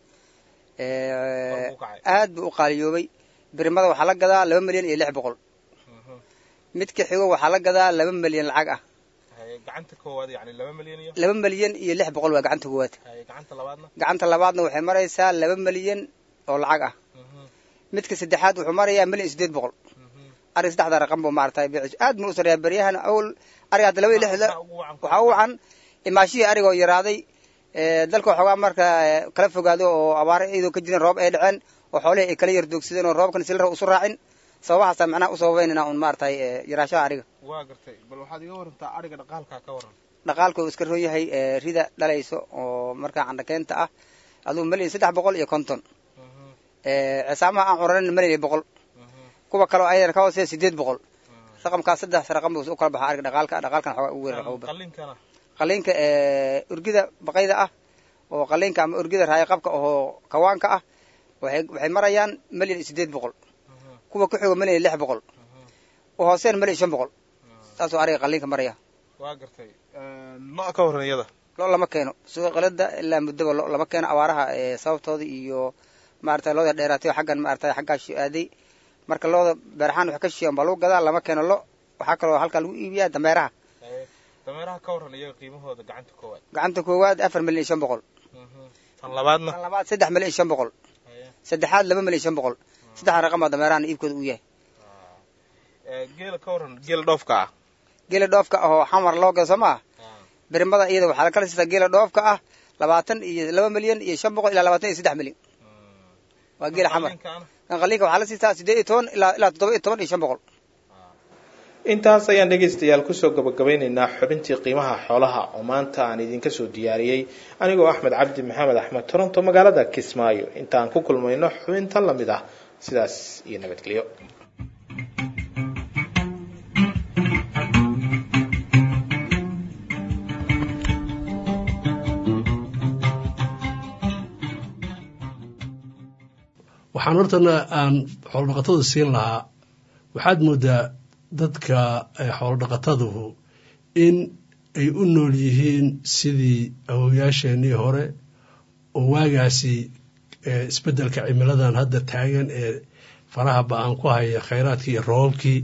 aad buu u qaaliyoobay birmada waxaa la gadaa laba milyan iyo lix boqol midka xigo waxaa la gadaa laba milyan lacag ah gacanta koowaad yani laba milyan iyo laba milyan iyo lix boqol waa gacanta koowaad gacanta labaadna gacanta labaadna waxay maraysaa laba milyan oo lacag ah midka saddexaad wuxuu marayaa milyan iyo siddeed boqol ariga saddexda raqan buu maarata aad buu u sareeyaa beryahan awl ariga hadda laba iyo lix waxaa u wacan imaashihii arigoo yaraaday dalka waxoogaa marka kala fogaado oo abaaro iyadoo ka jirin roob ay dhaceen oo xoolihii ay kala yar doogsadeen oo roobkan si la rab usu raacin sababahaasa macnaha u sababaynana un maaragtay yaraashaha ariga waa gartay bal waxaad iga warantaa ariga dhaqaalkaa ka waran dhaqaalka uu iska roon yahay rida dhalayso oo markaa candhakeenta ah aduu milyan saddex boqol iyo konton cisaamaha aan curanin milyan iyo boqol kuwa kaleo ayadana ka hooseeya sideed boqol raqamkaas saddex raqam buu u kala baxaa ariga dhaqaalka dhaqaalkan xoogaa ugu weerar qawba qaliinka urgida baqayda ah oo qaliinka ama urgida raayaqabka oo kawaanka ah waxay waxay marayaan milyan iyo sideed boqol kuwa ku xigo milyan iyo lix boqol u hooseen milyan iyo shan boqol saasuu ariga qaliinka maraya waa gartay lo ka waran iyada lo lama keeno suuqa qalada ilaa muddaba lo lama keeno abaaraha sababtooda iyo maarata looda dheeraatay xaggan maarata xaggaashu aaday marka looda beerahaan wax ka shiiyan baa lagu gadaa lama keeno lo waxaa kaloo halkaa lagu iibiyaa dameeraha dameeraha ka waran iyaga qiimahooda gacanta koowaad gacanta koowaad afar milyan iyo shan boqol tan labaadna tan labaad saddex milyan iyo shan boqol saddexaad laba milyan iyo shan boqol saddexda raqam baa dameerahan iibkooda uu yahay geela ka waran geela dhoofka ah geela dhoofka ahoo xamar loo gado soo maaha birmada iyada waxaa la kala siistaa geela dhoofka ah labaatan iyo laba milyan iyo shan boqol ilaa labaatan iyo saddex milyan waa geela xamar kan qaliinka waxaa la siistaa siddeed iyo toban ilaa ilaa toddoba iyo toban iyo shan boqol intaas ayaan dhegaystayaal kusoo gabagabeynaynaa xubintii qiimaha xoolaha oo maanta aan idinka soo diyaariyey anigoo axmed cabdi maxamed axmed toronto magaalada kismaayo intaan ku kulmayno xubintan lamid ah sidaas iyo nabadgelyo waxaan hortana aan xoolodhaqatada siin lahaa waxaad moodaa dadka xoolodhaqataduhu in ay u nool yihiin sidii awowayaasheenii hore oo waagaasi isbeddelka cimiladan hadda taagan ee faraha ba-aan ku haya khayraadkii iyo roobabkii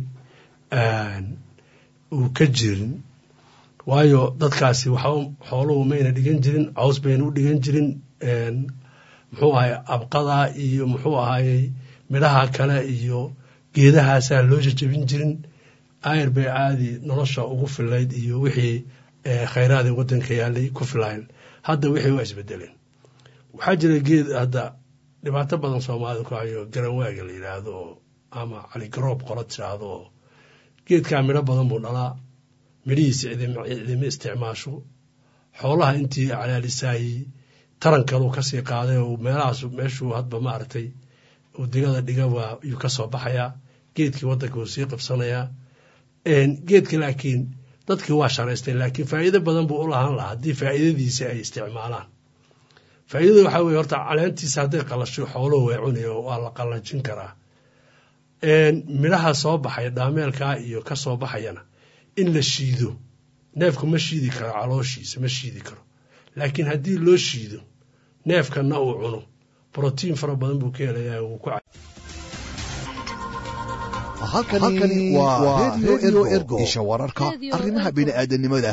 uu ka jirin waayo dadkaasi waxa xooluhu mayna dhigan jirin caws bayna u dhigan jirin muxuu ahay abqada iyo muxuu ahayey midhaha kale iyo geedahaasaa loo jajabin jirin ayr bay caadi nolosha ugu filayd iyo wixii khayraadii waddanka yaalay ku filayn hadda wixii waa isbedeleen waxaa jira geed hadda dhibaato badan soomaalida ku hayo garanwaaga la yidhaahdo oo ama caligaroob qola tiraahdo oo geedkaa midho badan buu dhalaa midhihiisa cidima isticmaasho xoolaha intii calaalisaayey taran kaluu kasii qaaday oo meelahaas meeshuu hadba maaragtay uu digada dhiga waa yuu ka soo baxayaa geedkii waddanka wuu sii qabsanayaa geedka laakiin dadkii waa sharaystay laakiin faa'iido badan buu u lahaan lahaa haddii faa'iidadiisa ay isticmaalaan faa'iidada waxaa weye horta caleentiisa hadday qalasho xooluhu way cunaya waa la qallajin karaa midhaha soo baxaya dhaameelkaa iyo ka soo baxayana in la shiido neefku ma shiidi karo calooshiisa ma shiidi karo laakiin haddii loo shiido neefkanna uu cuno brotiin fara badan buu ka helayaa wuu ku halkani waa redio ergo isha wararka arrimaha bini'aadanimada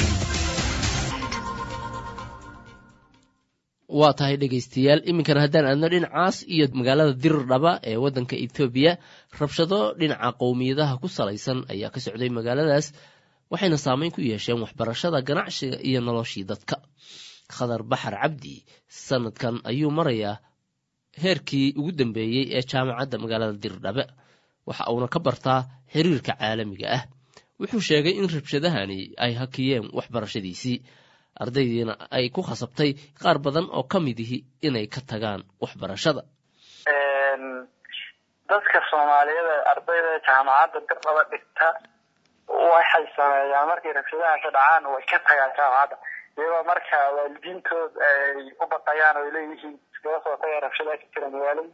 waa tahay dhegaystayaal iminkana haddaan aadno dhinacaas iyo magaalada dirirdhaba ee waddanka etoobiya rabshado dhinaca qowmiyadaha ku salaysan ayaa ka socday magaaladaas waxayna saameyn ku yeesheen waxbarashada ganacsiga iyo noloshii dadka khadar baxar cabdi sanadkan ayuu marayaa heerkii ugu dambeeyey ee jaamacadda magaalada dirirdhabe waxa uuna ka bartaa xiriirka caalamiga ah wuxuu sheegay in rabshadahani ay hakiyeen waxbarashadiisii ardaydiina ay ku khasabtay qaar badan oo ka mid ihi inay ka tagaan waxbarashada dadka soomaaliyeed ee ardayda jaamacadda dirdhaba dhigta waxay sameeyaan markay rabshadaha ka dhacaan way ka tagaan jaamacadda iyagoo marka waalidiintood ay u baqayaan oo ay leeyihiin iskaga soo taga rabshadaha ka jira magaalada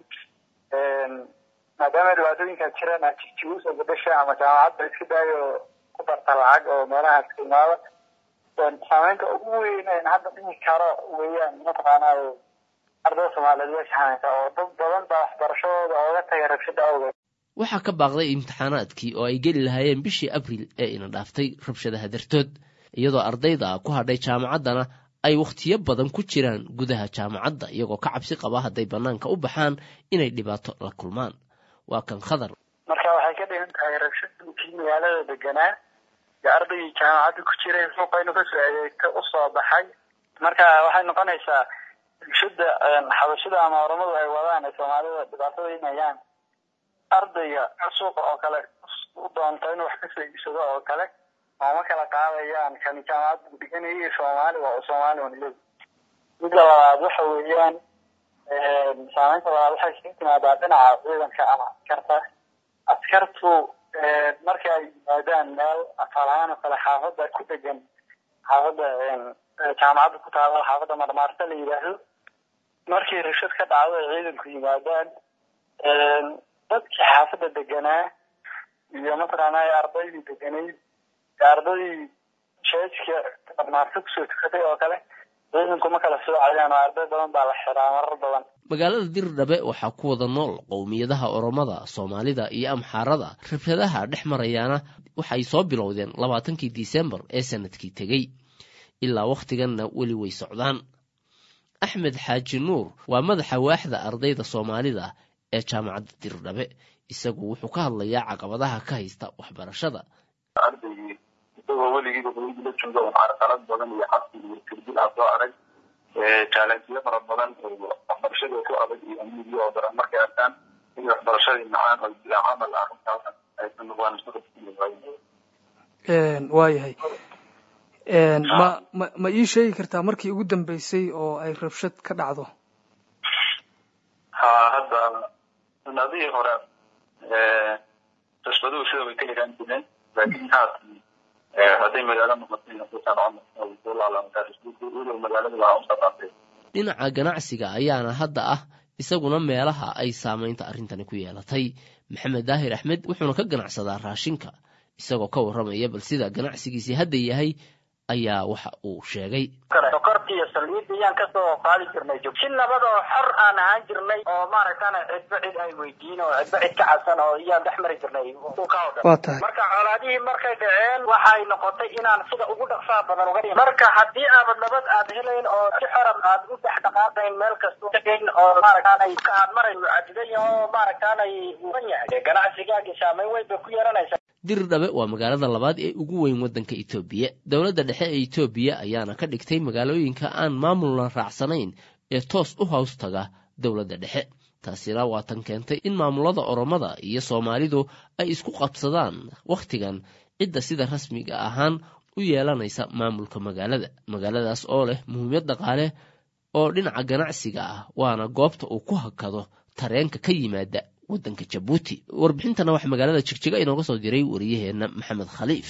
maadaama dhibaatooyinkaa jiraan jiguusa gabasha ama jaamacadda iska daayo ku barta lacag oo meelahaas ka imaada saameynta ugu weyn een hadda dhihi karo weeyaan mataqaanaa ardayda soomaaliyeed way saameysaa oo dad badan baa waxbarashadooda ooga tagay rabshada awgeed waxaa ka baaqday imtixaanaadkii oo ay geli lahaayeen bishii abriil ee ina dhaaftay rabshadaha dartood iyadoo ardayda ku hadhay jaamacaddana ay wakhtiyo badan ku jiraan gudaha jaamacadda iyagoo ka cabsi qaba hadday bannaanka u baxaan inay dhibaato la kulmaan waa kan khadar marka waxay ka dhigan tahay rabshadkii magaalada deganaa iyo ardaygii jaamacadda ku jiray suuqaynu kasoo adeegta usoo baxay marka waxay noqonaysaa bulshada xabashada ama oramadu ay wadaan ee soomaalida dhibaatadaynayaan ardayga suuqa oo kale u doonta inuu wax kasoo iibsado oo kale ooma kala qaadayaan kan jaamacadda dhiganayay soomaali waa soomaali wanle midda labaad waxa weeyaan saameynta labaad waxay kaga timaadaa dhinaca ciidanka ama askarta askartu marka ay yimaadaan meel asalahaan oo kale xaafadda ku degan xaafadda jaamacadda ku taalo xaafadda marmaarta la yidhaahdo markii rashad ka dhacdo ay ciidanku yimaadaan dadkii xaafadda deganaa iyo mataqaanaa ardaydii deganayd ardaydii sheejka marmaarta kusoo tukatay oo kale ciidanku ma kala soocayaan oo arday badan baa la xiraa marar badan magaalada dirdhabe waxaa ku wada nool qowmiyadaha oromada soomaalida iyo amxaarada rabshadaha dhex marayaana waxay soo bilowdeen labaatankii disembar ee sanadkii tegey ilaa wakhtiganna weli way socdaan axmed xaaji nuur waa madaxa waaxda ardayda soomaalida ee jaamacadda dirdhabe isagu wuxuu ka hadlayaa caqabadaha ka haysta waxbarashada ardaygii isagoo weligiiba hooyadii la jooga carqalad badan iyo xabsi iyo tirdil ah soo arag jaalansiyo fara badan oo waxbarashada ku adag iyo amnigiyo oo daran markay arkaan in waxbarashadii macaan oo bilaa camal ah runtaas aysan noqdaan waayahay ma ma ma ii sheegi kartaa markii ugu dambeysay oo ay rabshad ka dhacdo ha hadda sanadihii hore rasbaduhu sida way ka yaraan jireen laakiin haatan hadday magaalo noqotay magaalada waa usaqaatay dhinaca ganacsiga ayaana hadda ah isaguna meelaha ay saamaynta arrintani ku yeelatay maxamed daahir axmed wuxuuna ka ganacsadaa raashinka isagoo ka warramaya bal sida ganacsigiisii hadda yahay ayaa waxa uu sheegay sokorta iyo saliidda ayaan kasoo qaadi jirnay si nabad oo xor aan ahaan jirnay oo maaragtana cidba cid ay weydiin oo cidba cid ka cabsan oo iyaan dhex mari jirnay suuqa oo dhan waa tahay marka colaadihii markay dhaceen waxay noqotay inaan sida ugu dhaqsaa badan uga dhigin marka haddii aabad nabad aad helayn oo si xoran aad u dhex dhaqaaqayn meel kasta tegayn oo maaragtaanay ka aad marayn cadidan yahay oo maaragtaanay ugan yahay ganacsigaagi saameyn weyn bay ku yeelanaysaa dirdhabe waa magaalada labaad ee ugu weyn waddanka etoobiya dowladda dhexe ee etoobiya ayaana ka dhigtay magaalooyinka aan maamulna raacsanayn ee toos u hows taga dowladda dhexe taasina waa tan keentay in maamulada oromada iyo soomaalidu ay isku qabsadaan wakhtigan cidda sida rasmiga ahaan u yeelanaysa maamulka magaalada magaaladaas oo leh muhiimad dhaqaale oo dhinaca ganacsiga ah waana goobta uu ku hakado tareenka ka yimaada waddanka jabuuti warbixintana waxaa magaalada jigjiga inooga soo diray wariyaheenna maxamed khaliif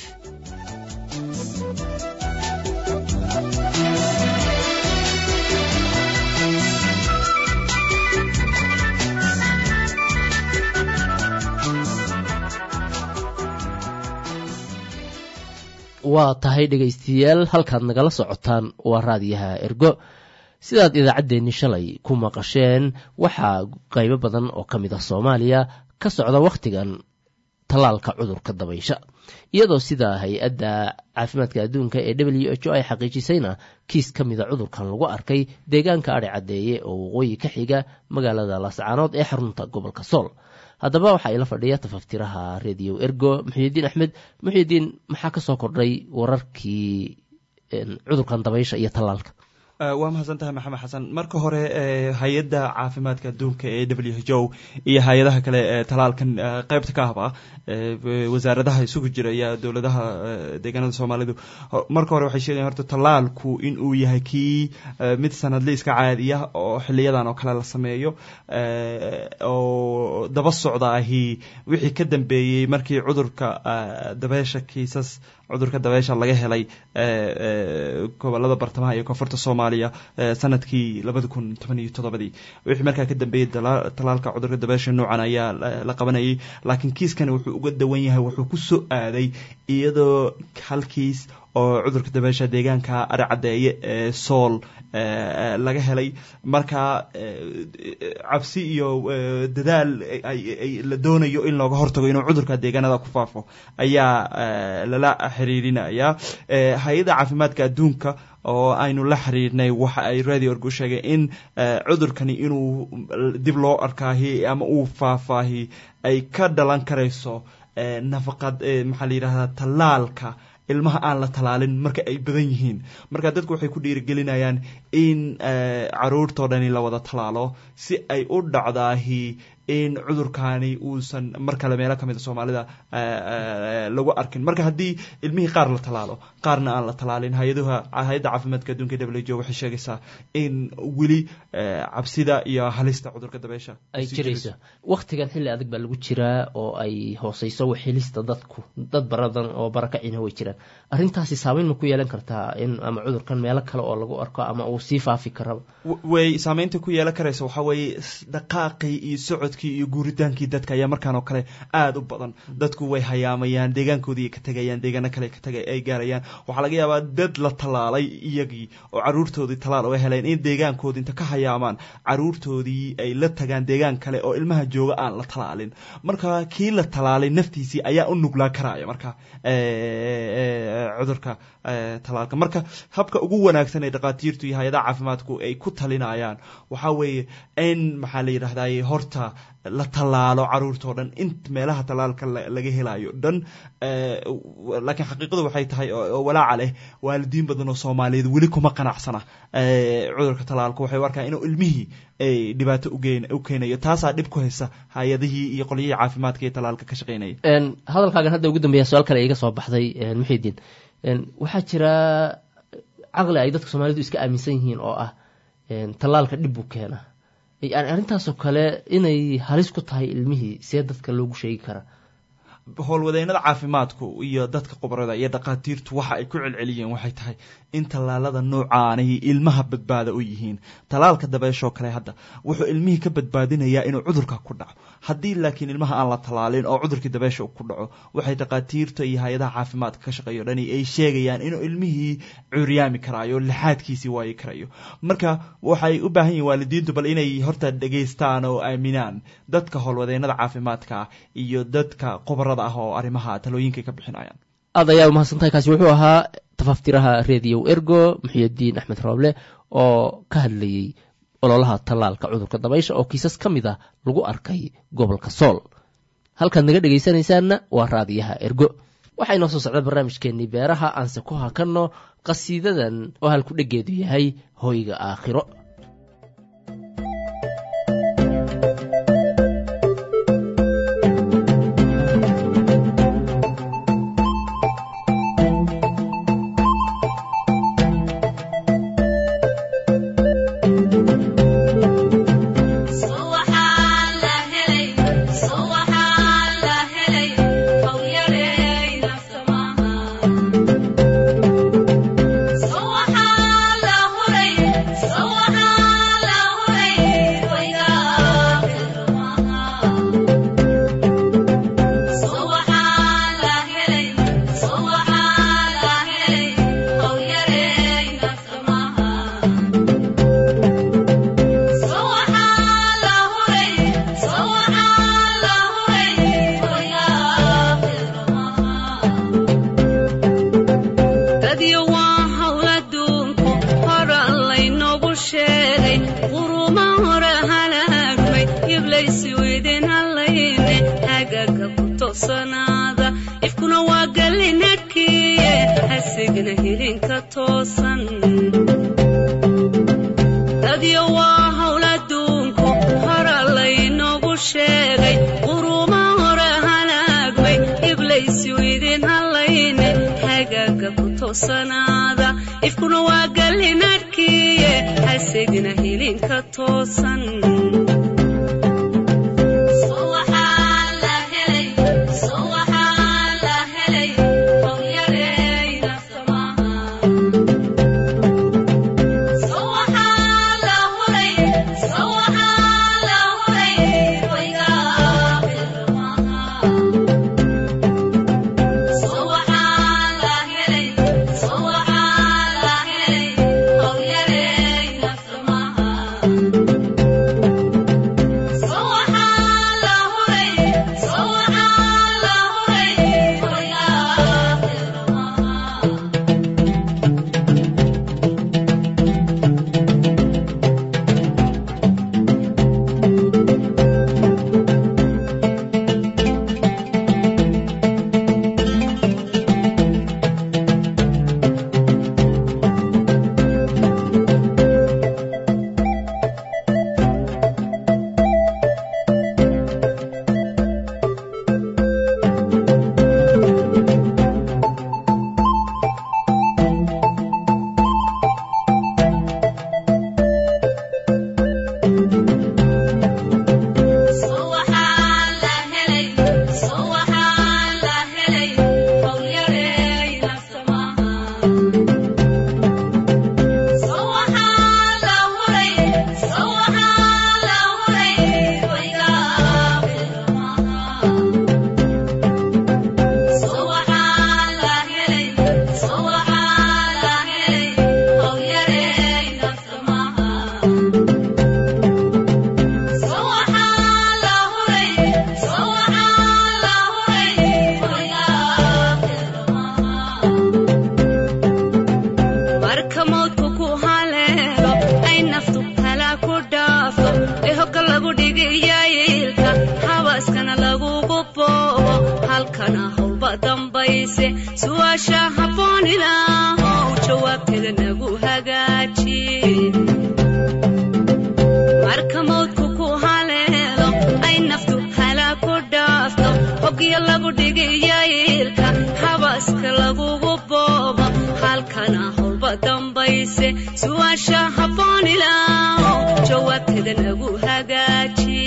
waa tahay dhegaystayaal halkaad nagala socotaan waa raadiyaha ergo sidaad idaacaddeenni shalay ku maqasheen waxaa qaybo badan oo ka mid ah soomaaliya ka socda wakhtigan tallaalka cudurka dabaysha iyadoo sida hay-adda caafimaadka adduunka ee w h o ay xaqiijisayna kiis ka mida cudurkan lagu arkay deegaanka adhi caddeeye oo waqooyi ka xiga magaalada laascaanood ee xarunta gobolka sool haddaba waxaa ila fadhiya tafaftiraha radio ergo muxuudiin axmed muxuudiin maxaa ka soo kordhay wararkii cudurkan dabaysha iyo tallaalka waa mahadsan tahay maxamed xasan marka hore hay-adda caafimaadka adduunka ee w h o iyo hay-adaha kale ee talaalkan qeybta ka ahba wasaaradaha isugu jira iyo dowladaha deegaanada soomaalidu marka hore waxay sheegayan horta talaalku in uu yahay kii mid sanadle iska caadiya oo xiliyadan oo kale la sameeyo oo daba socda ahi wixii ka dambeeyey markii cudurka dabeesha kiisas cudurka dabeesha laga helay gobolada bartamaha iyo koonfurta soomaaliya sanadkii labada kun toban iyo toddobadii wixii markaa ka dambeeyey talaalka cudurka dabeesha noocan ayaa la qabanayay laakiin kiiskani wuxuu uga dawan yahay wuxuu ku soo aaday iyadoo hal kiis oo cudurka dabeesha deegaanka aricaddeeye ee sool laga helay marka cabsi iyo dadaal la doonayo in looga hortago inuu cudurka deegaanada ku faafo ayaa lala xiriirinaya hay-adda caafimaadka adduunka oo aynu la xiriirnay waxa ay radio org u sheegay in cudurkani inuu dib loo arkaahi ama uu faafaahi ay ka dhalan karayso nafaqad maxaa la yidhahdaa tallaalka ilmaha aan la talaalin marka ay badan yihiin marka dadku waxay ku dhiirigelinayaan in caruurtoo dhani la wada talaalo si ay u dhacdaahi in cudurkaani uusan mar kale meelo ka mida soomaalida lagu arkin marka haddii ilmihii qaar la talaalo qaarna aan la talaalin hay-aduha hay-adda caafimaadka adduunka w h o waxay sheegaysaa in weli cabsida iyo halista cudurka dabeesha ay jirayso waktigan xilli adag baa lagu jiraa oo ay hooseyso waxhelista dadku dad baradan oo barakacina way jiraan arrintaasi saameyn ma ku yeelan kartaa in ama cudurkan meelo kale oo lagu arko ama uu sii faafi karaba way saameynta ku yeelan karaysa waxaa weeye dhaqaaqii iyo socodkii iyo guuritaankii dadka ayaa markaan oo kale aada u badan dadku way hayaamayaan deegaankoodii ka tegayaan deegaano kale ay gaarayaan waxaa laga yaabaa dad la talaalay iyagii oo caruurtoodii talaal oga heleen in deegaankoodi inta ka hayaamaan caruurtoodii ay la tagaan deegaan kale oo ilmaha jooga aan la talaalin marka kii la talaalay naftiisii ayaa u nuglaa karaya marka cudurka talaalka marka habka ugu wanaagsan ee dhakhaatiirtu iyo hay-adaha caafimaadku ay ku talinayaan waxaa weeye in maxaa la yidhahdaye horta la tallaalo caruurtao dhan in meelaha tallaalka laga helayo dhan laakiin xaqiiqadu waxay tahay oo walaaca leh waalidiin badan oo soomaaliyeed weli kuma qanacsana cudurka tallaalka waxay u arkaan inuu ilmihii dhibaato u keenayo taasaa dhib ku haysa hay-adihii iyo qolyihii caafimaadka iyo tallaalka ka shaqeynaya hadalkaagan hadda ugu dambeeya su-aal kale iga soo baxday muxidiin waxaa jira caqli ay dadka soomaalidu iska aaminsan yihiin oo ah tallaalka dhib buu keena yani arrintaasoo kale inay halis ku tahay ilmihii see dadka loogu sheegi karaa howlwadeennada caafimaadku iyo dadka khubarada iyo dhakhaatiirtu waxa ay ku celceliyeen waxay tahay in tallaalada noocaanay ilmaha badbaada u yihiin tallaalka dabeeshoo kale hadda wuxuu ilmihii ka badbaadinayaa inuu cudurka ku dhaco haddii laakiin ilmaha aan la tallaalin oo cudurkii dabeesha ku dhaco waxay dhakhaatiirta iyo hay-adaha caafimaadka ka shaqeeyo dhani ay sheegayaan inuu ilmihii curyaami karaayo lixaadkiisii waayi karayo marka waxay u baahan yihin waalidiintu bal inay horta dhegaystaan oo aaminaan dadka howlwadeennada caafimaadka iyo dadka khubarada ah oo arrimaha talooyinka ka bixinayaan aad ayaa umahadsantahay kaasi wuxuu ahaa tafaftiraha radio ergo muxiyadiin axmed rooble oo ka hadlayey ololaha tallaalka cudurka dabaysha oo kiisas ka mid ah lagu arkay gobolka sool halkaad naga dhegaysanaysaanna waa raadiyaha ergo waxaa inoo soo socda barnaamijkeennii beeraha aanse ku hakanno qasiidadan oo halku dheggeedu yahay hoyga aakhiro So toosan dadyo waa hawl adduunku hora laynoogu sheegay quruma hore halaagmay iblaysu idin hallayne hagaaga ku toosanaada ifkuna waa gallinadhkiiye hasigna hilinka toosan marka moodku ku haleelo ay naftu halaa ku dhaafto ee hogga lagu dhigiyayiilka habaaskana lagugu boobo halkana howlba dambayse su'aasha habboon ilaahow jawaabteeda nagu hagaaji marka moodku ku haleelo ay naftu halaa ku dhaafto hoggiya lagu dhigiyayiilka habaaska lagugu boobo halkana howlba dambayse su'aasha habboon ilaahow jawaabteeda nagu hagaaji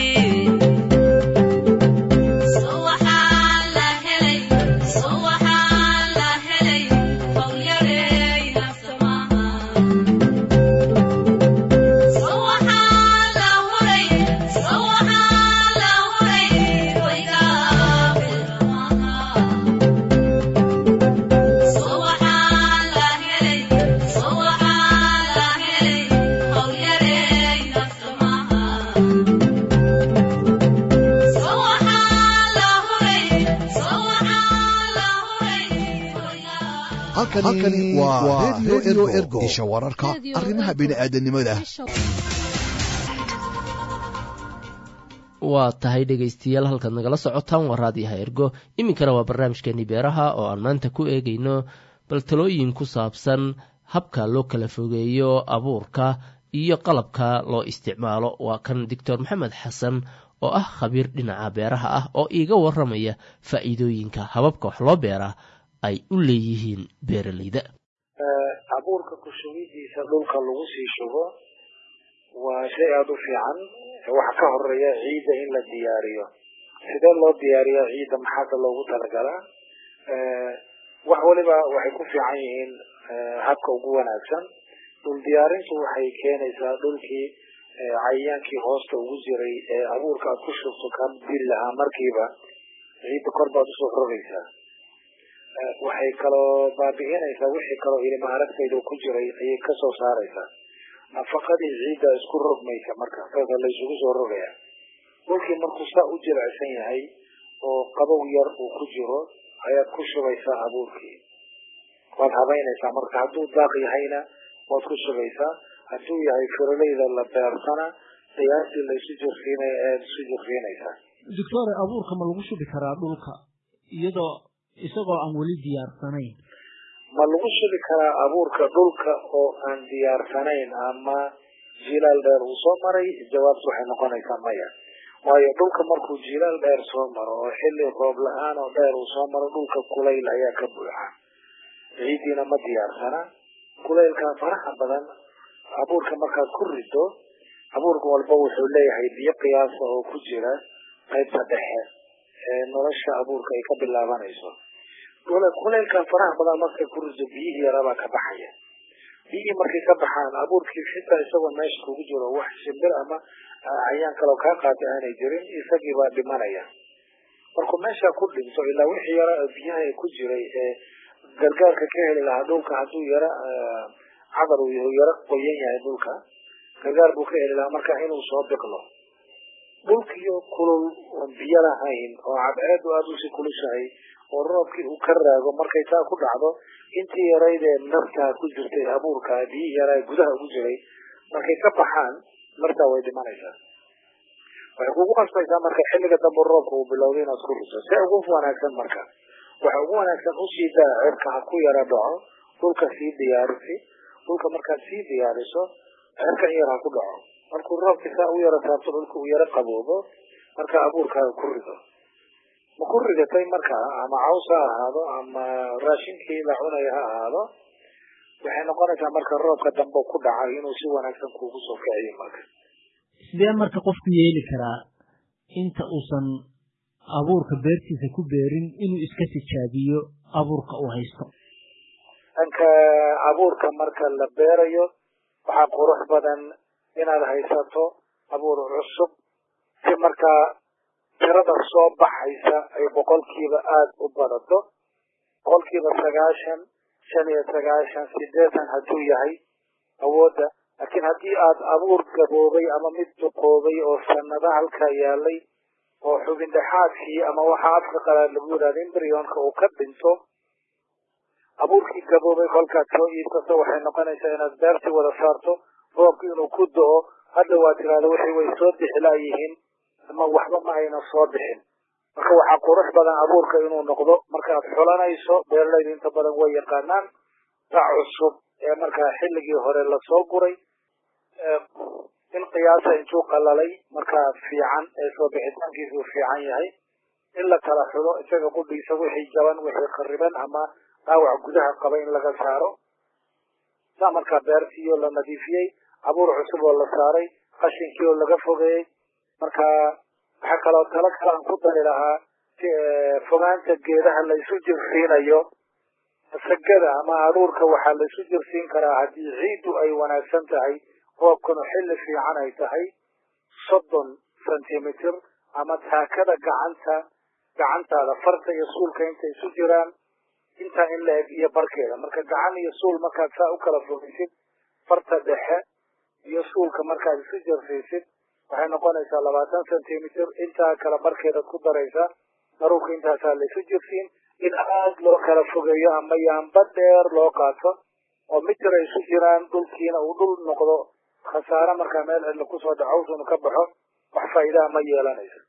halkani waa redio ergo isha wararka arrimaha bini'aadanimada waa tahay dhegaystayaal halkaad nagala socotaan waa raadiyaha ergo iminkana waa barnaamijkeeni beeraha oo aan maanta ku eegayno bal talooyin ku saabsan habka loo kala fogeeyo abuurka iyo qalabka loo isticmaalo waa kan doctor maxamed xasan oo ah khabiir dhinaca beeraha ah oo iiga waramaya faa'iidooyinka hababka wax loo beeraa ay u leeyihiin beeralayda abuurka ku shugidiisa dhulka lagu sii shugo waa shay aada u fiican waxa ka horeeya ciidda in la diyaariyo sidee loo diyaariyaa ciidda maxaada loogu talagalaa wax waliba waxay ku fiican yihiin habka ugu wanaagsan dhul diyaarintu waxay keenaysaa dhulkii cayayaankii hoosta ugu jiray ee abuurka aad ku shubto ka dili lahaa markiiba ciidda kor baad usoo rogaysaa waxay kaloo baabi'inaysaa wixii kaloo ilma aragtayda ku jiray ayay kasoo saaraysaa nafaqadii ciidda isku rogmaysa marka saasa la isugu soo rogaya dhulkii markuu saa u jilicsan yahay oo qabow yar uu ku jiro ayaad ku shubaysaa abuurkii waad habaynaysaa marka hadduu daaq yahayna waad ku shubaysaa hadduu yahay firoleyda la beersana qiyaastii la isu jirsiinaya ayaad isu jirsiinaysaa doctore abuurka ma lagu shubi karaa dhulka iyadoo isagoo aan weli diyaarsanayn ma lagu shubi karaa abuurka dhulka oo aan diyaarsanayn ama jilaal dheer uu soo maray jawaabtu waxay noqonaysaa maya waayo dhulka markuu jilaal dheer soo maro oo xilli roob la-aan oo dheer uu soo maro dhulka kulayl ayaa ka buuxa ciiddiina ma diyaarsana kulaylka faraha badan abuurka markaad ku rido abuurka walba wuxuu leeyahay biyo qiyaasa oo ku jira qaybta dhexe ee nolosha abuurka ay ka bilaabanayso kulaylka faraha badan markay ku rido biyihii yarabaa ka baxaya biyihii markay ka baxaan abuurkii xitaa isagoo meesha kugu jiro wax shimbir ama cayaan kaloo kaa qaatay aanay jirin isagii baa dhimanaya markuu meesha ku dhinto ilaa wixii yara biyaha ku jiray ee gargaarka ka heli lahaa dhulka hadduu yara cadar uu yara qoyan yahay dhulka gargaar buu ka heli lahaa marka inuu soo biqlo dhulkiyo kulul oon biyo lahayn oo cadceedu aada usii kulushahay oo roobkii uu ka raago markay taa ku dhacdo intii yaraydee naftaa ku jirtay abuurka biyihii yaraa gudaha ugu jiray markay ka baxaan martaa way dhimanaysaa waxay kugu qasbaysaa marka xilliga dambe roobka uu bilowday inaad ku riso see ugu wanaagsan marka waxa ugu wanaagsan usii daa cirka ha ku yara dhaco dhulka sii diyaarisi dhulka markaad sii diyaariso cirka in yar ha ku dhaco markuu roobkii saa u yara saabto dhulka uu yara qaboobo marka abuurkaaga ku rido ma ku ridatay marka ama caws ha ahaado ama raashinkii la cunaya ha ahaado waxay noqonaysaa marka roobka dambe ku dhacay inuu si wanaagsan kuugu soo kiciyo marka sidee marka qofku yeeli karaa inta uusan abuurka beertiisa ku beerin inuu iska tijaabiyo abuurka uu haysto dhanka abuurka marka la beerayo waxaa qurux badan inaad haysato abuur cusub si markaa tirada soo baxaysa ay boqolkiiba aada u badato boqolkiiba sagaashan shan iyo sagaashan sideetan hadduu yahay awoodda laakiin haddii aad abuur gaboobay ama mid duqoobay oo sanada halkaa yaalay oo xubin dhexaadkii ama waxaa afka qalaad lagu yidhahda embrionka uu ka dhinto abuurkii gaboobay kolkaad soo iibsato waxay noqonaysaa inaad beertii wada saarto roobki inuu ku do-o hadda waa tiraada wixii way soo bixilaayihiin ama waxba ma ayna soo bixin marka waxaa qurux badan abuurka inuu noqdo markaad xulanayso beeralayda inta badan way yaqaanaan bac cusub ee markaa xilligii hore lasoo guray in qiyaasa intuu qalalay markaa fiican ee soo bixitaankiisuu fiican yahay in la kala xulo isaga qudhiisa wixii jaban wixii khariban ama dhaawac gudaha qaba in laga saaro saa markaa beertii oo la nadiifiyey abuur cusub oo la saaray qashinkii oo laga fogeeyey marka waxaa kaloo talo kale aan ku dari lahaa fogaanta geedaha la isu jirsiinayo sagada ama aruurka waxaa la isu jirsiin karaa haddii ciiddu ay wanaagsan tahay roobkanu xilli fiican ay tahay soddon centimeter ama taakada gacanta gacantaada farta iyo suulka intay isu jiraan intaa in la eg iyo barkeeda marka gacan iyo suul markaad saa u kala fogeysid farta dhexe iyo suulka markaad isu jirsiisid waxay noqonaysaa labaatan centimeter intaa kala barkeedaad ku daraysaa daruurka intaasaa la isu jirsiin in aad loo kala fogeeyo ama yaamba dheer loo qaato oo mitir ay isu jiraan dhulkiina uu dhul noqdo khasaare markaa meel cidla kusoo dhacowsunu ka baxo wax faa'iidaha ma yeelanayso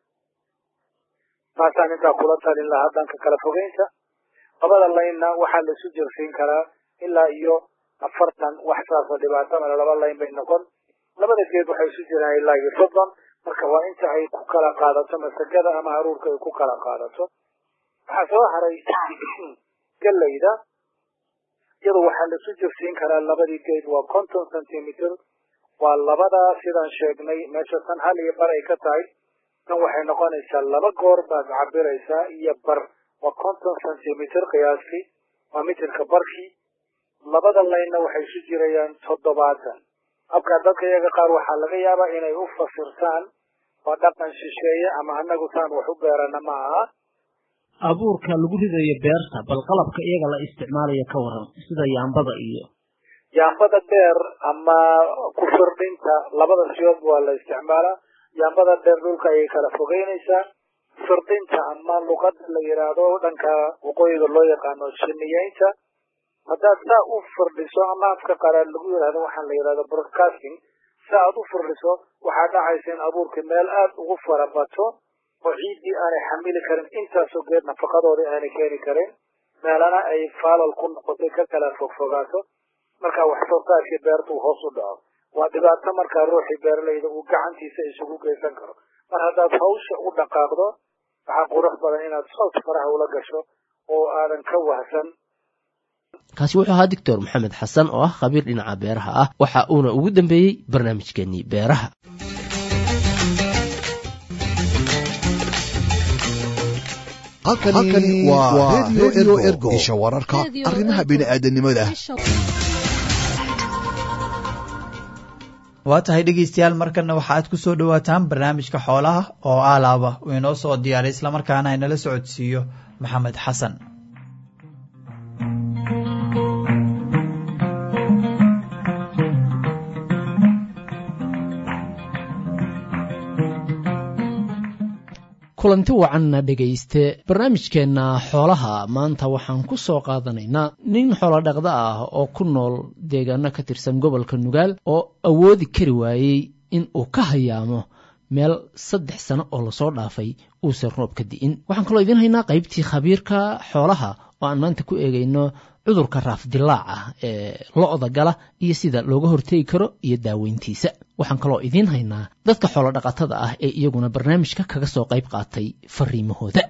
taasaan intaa kula talin lahaa dhanka kala fogeynta labada laynna waxaa la isu jirsiin karaa ilaa iyo afartan wax saasoo dhibaato male laba layn bay noqon labada geed waxay isu jiraan ilaa iyo soddon marka waa inta ay ku kala qaadato masagada ama haruurka ay ku kala qaadato waxaa soo haray galayda iyadu waxaa la isu jirsiin karaa labadii geed waa conton centimeter waa labadaa sidaan sheegnay meesha tan hal iyo bar ay ka tahay tan waxay noqonaysaa laba goor baad cabiraysaa iyo bar waa conton centimeter qiyaastii waa mitirka barkii labada laynna waxay isu jirayaan toddobaatan habkaa dadka iyaga qaar waxaa laga yaabaa inay u fasirtaan waa dhaqan shisheeye ama anagu taan wax u beerana ma aha abuurka lagu ridayo beerta bal qalabka iyaga la isticmaalayo ka waran sida yaambada iyo yaambada dheer ama ku firdhinta labada siyood waa la isticmaalaa yaambada dheer dhulka ayay kala fogeynaysaa firdhinta ama luqada la yidhaahdo dhanka waqooyiga loo yaqaano shiniyeynta haddaad saa u firdhiso ama afka qalaad lagu yidhahdo waxaan la yidhahdo broadcasting sa aad u firdhiso waxaa dhacaysa in abuurka meel aada ugu farabato oo ciiddii aanay xamili karin intaasoo geed nafaqadoodii aanay keeni karin meelana ay faalal ku noqotay ka kala fogfogaato marka wax soo saarkii beertu hoos u dhaco waa dhibaato markaa ruuxii beeralayda uu gacantiisa isugu geysan karo mar haddaad hawsha u dhaqaaqdo waxaa qurux badan inaad sood faraha ula gasho oo aadan ka wahsan kaasi wuxuu ahaa doctor maxamed xasan oo ah khabiir dhinaca beeraha ah waxa uuna ugu dambeeyey barnaamijkeenii beeraha halkani waa redio ergo isha wararka arrimaha bini'aadanimada waa tahay dhegeystayaal markana waxa aad ku soo dhowaataan barnaamijka xoolaha oo aalaaba uu inoo soo diyaaray islamarkaana inala socodsiiyo maxamed xasan kulanti wacanna dhegayste barnaamijkeenna xoolaha maanta waxaan ku soo qaadanaynaa nin xoolodhaqda ah oo ku nool deegaano ka tirsan gobolka nugaal oo awoodi kari waayey in uu ka hayaamo meel saddex sano oo lasoo dhaafay uusan roob ka di'in waxaan kaloo idiin haynaa qaybtii khabiirka xoolaha oo aan maanta ku eegayno cudurka raafdilaaca ee lo-da gala iyo sida looga hortegi karo iyo daaweyntiisa waxaan kaloo idiin haynaa dadka xoolodhaqatada ah ee iyaguna barnaamijka kaga soo qayb qaatay fariimahooda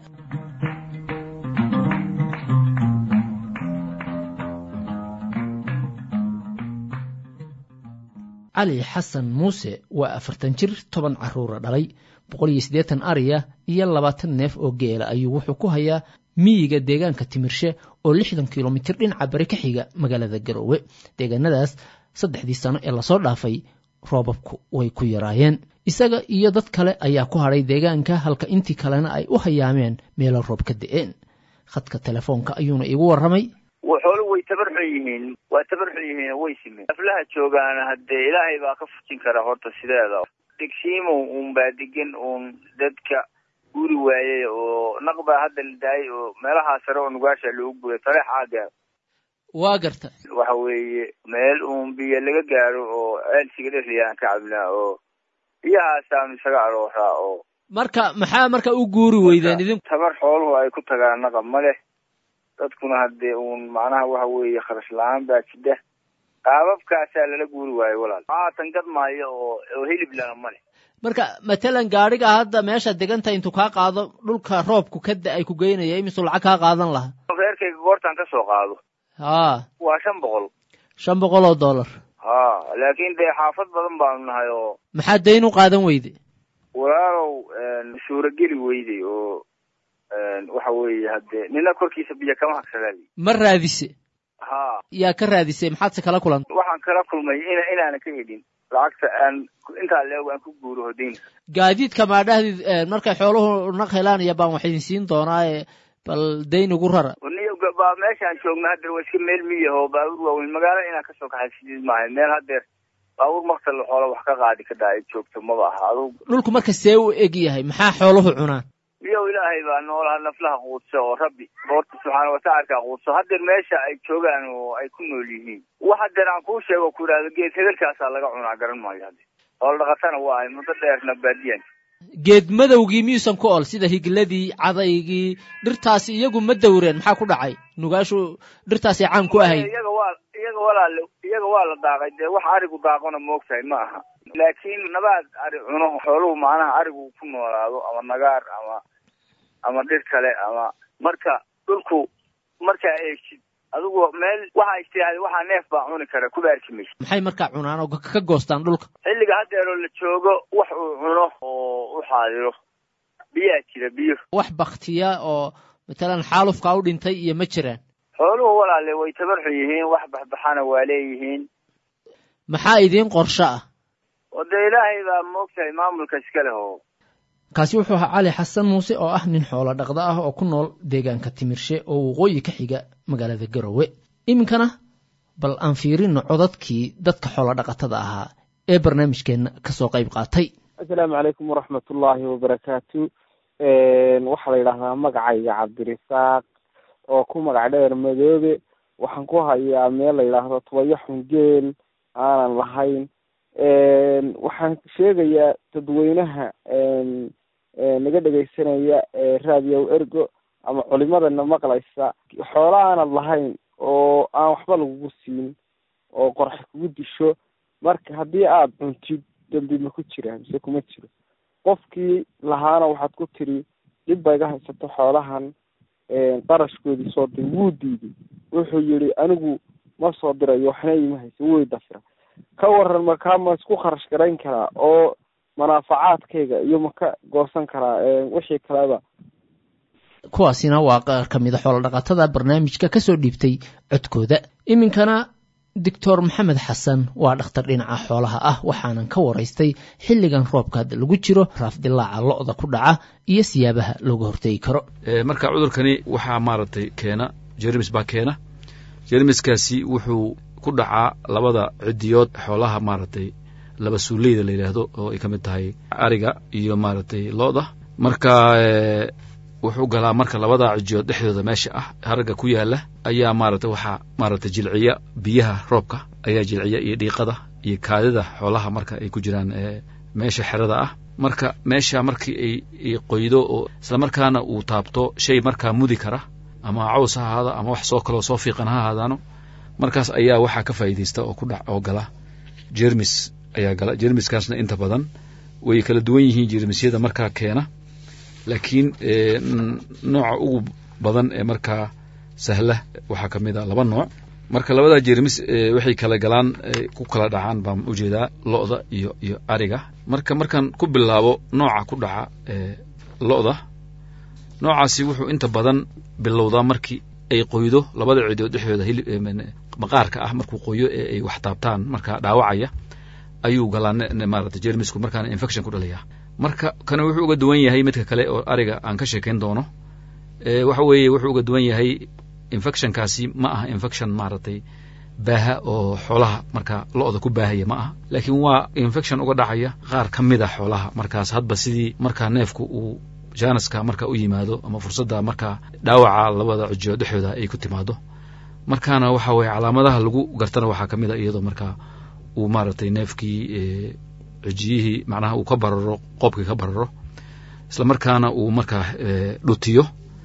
cali xasan muuse waa afartan jir toban caruura dhalay boqol iyo siddeetan ariya iyo labaatan neef oo geela ayuu wuxuu ku hayaa miyiga deegaanka timirshe oo lixdan kilomitir dhinaca bari ka xiga magaalada garoowe deegaanadaas saddexdii sano ee lasoo dhaafay roobabku way ku yaraayeen isaga iyo dad kale ayaa ku hadhay deegaanka halka intii kalena ay u hayaameen meelo roob ka da'een khadka telefoonka ayuuna iigu warramay xoolu way tabarxun yihiin waa tabarxun yihiin way simeen aflaha joogaana haddee ilaahay baa ka fujin kara horta sideeda degsiimo uun baa degan uun dadka guri waayey oo naq baa hadda la daayay oo meelahaa sare oo nugaasha loogu guray taleex aaga waa garta waxa weeye meel uun biyo laga gaaro oo ceelsiga dheriyaan ka cabnaa oo biyahaasaanu isaga arooraa oo marka maxaa marka u guuri weydeen idin tabar xooluhu ay ku tagaan naqa ma leh dadkuna haddee uun macnaha waxa weeye kharash la-aan baa jidha qaababkaasaa lala guuri waayo walaal haatan gad maayo oo oo hilib lana ma leh marka matalan gaadhiga hadda meesha deganta intuu kaa qaado dhulka roobku ka da-ay ku geynaya imisuu lacag kaa qaadan lahaa reerkayga goortaan ka soo qaado haa waa shan boqol shan boqol oo dollar ha laakiin dee xaafad badan baanu nahay oo maxaa dayn u qaadan weyde walaalow suurageli weyday oo waxa weeye haddee nina korkiisa biyo kama hagsadaali ma raadise ha yaa ka raadisay maxaadse kala kulantay waxaan kala kulmay ina inaana ka helin lacagta aan intaa leeg aan ku guuro hodaynka gaadiidka maadhahdid markay xooluhu naq helaan iyo baan wax idin siin doonaaye bal dayn ugu rara niyo baa meeshaan joogna haddeer waa iska meel miyaho baabuur waaweyn magaalo inaan kasoo kaxaysidid maahay meel haddeer baabuur maktal xoola wax ka qaadi ka daa ay joogto maba aha adug dhulku marka see u eg yahay maxaa xooluhu cunaan miyow ilaahay baa noolaha naflaha quudso oo rabbi boorta subxaana watacalka quudso haddeer meesha ay joogaan oo ay ku nool yihiin wax haddeer aan kuu sheego ku idhahdo geed hedelkaasaa laga cunaa garan maayo hadde hool dhaqatana waa ay muddo dheerna baadiyan geed madowgii miyuusan ku ol sida higladii cadaygii dhirtaasi iyagu ma dawreen maxaa ku dhacay nugaashu dhirtaasay caan ku ahayd iyaga waa iyaga walaale iyaga waa la daaqay dee wax arigu daaqona moogtahay ma aha laakiin nabaad ari cuno xooluhu macnaha arigu ku noolaado ama nagaar ama ama dhir kale ama marka dhulku markaa eegtid adigu meel waxa istiraahda waxaa neef baa cuni kara kuba arki maysa maxay markaa cunaan oo ka goostaan dhulka xilliga haddeeroo la joogo wax uu cuno oo u xaadiro biyaa jira biyo wax baktiya oo matalan xaalufkaa u dhintay iyo ma jiraan xooluhu walaale way tabarxun yihiin wax baxbaxana waa leeyihiin maxaa idiin qorsho ah oo dee ilaahay baa moogtahay maamulka iska leh oo kaasi wuxuu ahaa cali xasan muuse oo ah nin xoolo dhaqda ah oo ku nool deegaanka timirshe oo waqooyi ka xiga magaalada garowe iminkana bal aan fiirino codadkii dadka xoolo dhaqatada ahaa ee barnaamijkeenna kasoo qayb qaatay assalaamu calaykum waraxmatullaahi wabarakaatu waxaa la yidhaahdaa magacayga cabdirisaaq oo ku magac dheer madoobe waxaan ku hayaa meel la yidhaahdo tubayo xungeel aanan lahayn waxaan sheegayaa dadweynaha naga dhegaysanaya raadiyow ergo ama culimadana maqlaysa xoola aanad lahayn oo aan waxba lagugu siin oo qorxa kugu disho marka haddii aada cuntid dambi ma ku jira mise kuma jiro qofkii lahaana waxaad ku tiri dhib ba iga haysato xoolahan qarashkoodii soo dir wuu diiday wuxuu yihi anigu ma soo dirayo waxna ima haysa way dafira ka waran markaa ma isku kharash garayn karaa oo manaafacaadkayga iyo ma ka goosan karaa wixii kaleba kuwaasina waa qaar ka mida xoolo dhaqatada barnaamijka ka soo dhiibtay codkooda iminkana doctor maxamed xasan waa dhakhtar dhinaca xoolaha ah waxaanan ka waraystay xilligan roobka hadda lagu jiro raafdilaaca lo-da ku dhaca iyo siyaabaha looga hortegi karo marka cudurkani waxaa maaragtay keena jermis baa keena jermiskaasi wuxuu ku dhacaa labada cidiyood xoolaha maaragtay laba suuleyda la yidhaahdo oo ay ka mid tahay ariga iyo maaragtay lo-da marka wuxuu galaa marka labada cijiyood dhexdooda meesha ah haragga ku yaala ayaa maaragtay waxaa maaragtay jilciya biyaha roobka ayaa jilciya iyo dhiiqada iyo kaadida xoolaha marka ay ku jiraan meesha xerada ah marka meesha markii ay qoydo oo islamarkaana uu taabto shay markaa mudi kara ama caws ha ahaada ama wax soo kaloo soo fiiqan ha ahaadaano markaas ayaa waxaa ka faa'iidaysta oo ku dhac oo gala jermis ayaa gala jermiskaasna inta badan way kala duwan yihiin jermisyada markaa keena laakiin nooca ugu badan ee markaa sahla waxaa ka mid a laba nooc marka labada jermis waxay kala galaan ku kala dhacaan baan ujeedaa lo-da iyo iyo ariga marka markaan ku bilaabo nooca ku dhaca lo-da noocaasi wuxuu inta badan bilowdaa markii ay qoydo labada cidood dhexdooda hilib maqaarka ah markuu qoyo ee ay wax taabtaan markaa dhaawacaya ayuu galaa maarata jermisku markaana infection ku dhalaya marka kana wuxuu uga duwan yahay midka kale oo ariga aan ka sheekayn doono waxa weeye wuxuu uga duwan yahay infectionkaasi ma aha infection maaragtay baaha oo xoolaha marka lo-da ku baahaya ma aha laakiin waa infection uga dhacaya qaar ka mid a xoolaha markaas hadba sidii markaa neefku uu janaska marka u yimaado ama fursadda markaa dhaawaca labada cijiyo dhexdooda ay ku timaado markaana waxa weye calaamadaha lagu gartana waxaa ka mid a iyadoo markaa uu maaragtay neefkii cijiyihii macnaha uu ka bararo qoobkii ka bararo isla markaana uu markaa dhutiyo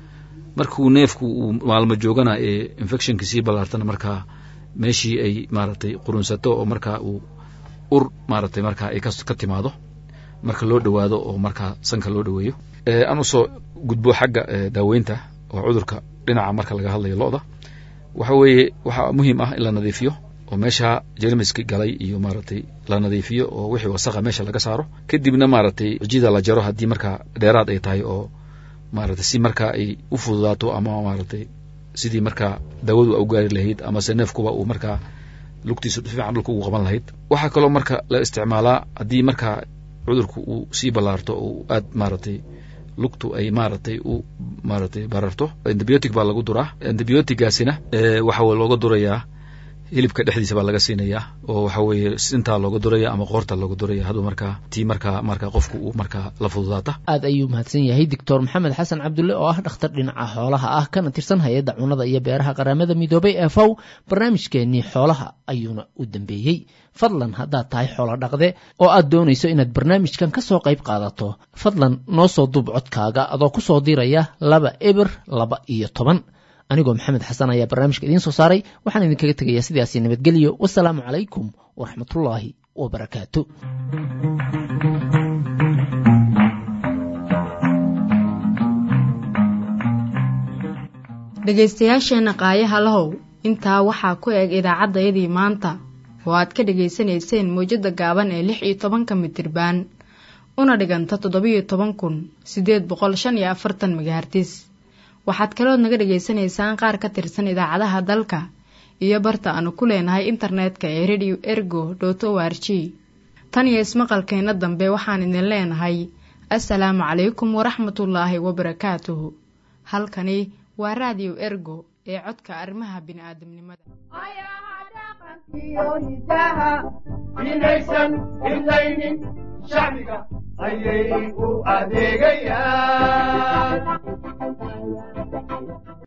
markuu neefku uu maalmo joogana ee infectionkii sii ballaartana markaa meeshii ay maaragtay qurunsato oo markaa uu ur maaragtay markaa ay ka timaado marka loo dhowaado oo markaa sanka loo dhoweeyo aan usoo gudbo xagga daaweynta oo cudurka dhinaca marka laga hadlayo lo-da waxa weeye waxaa muhiim ah in la nadiifiyo oo meesha jermiski galay iyo maaragtay la nadiifiyo oo wixii wasaqa meesha laga saaro kadibna maaragtay cijida la jaro haddii markaa dheeraad ay tahay oo maaragtay si markaa ay u fududaato ama maaragtay sidii markaa daawadu u gaari lahayd amase neefkuba uu markaa lugtiisa fiican dhulka ugu qaban lahayd waxaa kaloo marka la isticmaalaa haddii markaa cudurku uu sii ballaarto oo aad maaragtay lugtu ay maaragtay u maaragtay bararto antibiotic baa lagu duraa antibiotigaasina waxa looga durayaa hilibka dhexdiisa baa laga siinayaa oo waxa weeye sintaa looga duraya ama qoorta looga duraya haduu markaa tii markaa markaa qofku uu markaa la fududaata aad ayuu mahadsan yahay doctor maxamed xasan cabdulle oo ah dhakhtar dhinaca xoolaha ah kana tirsan hay-adda cunada iyo beeraha qaramada midoobay ee fow barnaamijkeenii xoolaha ayuuna u dambeeyey fadlan haddaad tahay xoolo dhaqde oo aad doonayso inaad barnaamijkan ka soo qayb qaadato fadlan noo soo duub codkaaga adoo ku soo diraya laba eber laba iyo toban anigoo maxamed xasan ayaa barnaamijka idiin soo saaray waxaan idinkaga tegayaa sidaasi nabadgelyo wasalaamu calaykum waraxmatullaahi wabarakaatu dhegaystayaasheenna qaayaha lahow intaa waxaa ku eg idaacaddayadii maanta oo aad ka dhegaysanayseen mawjadda gaaban ee lix iyo tobanka mitirbaan una dhiganta toddobiyo toban kun siddeed boqol shan iyo afartan megahartis waxaad kalood naga dhegaysanaysaan qaar ka tirsan idaacadaha dalka iyo barta aanu ku leenahay internetka ee radio ergo dot o r g tan iyo ismaqalkeenna dambe waxaan idin leenahay assalaamu calaykum waraxmatullaahi wabarakaatuhu halkani waa raadiyo ergo ee codka arrimaha bini'aadamnimada inaysan idlaynin shacbiga ayay u adeegayaan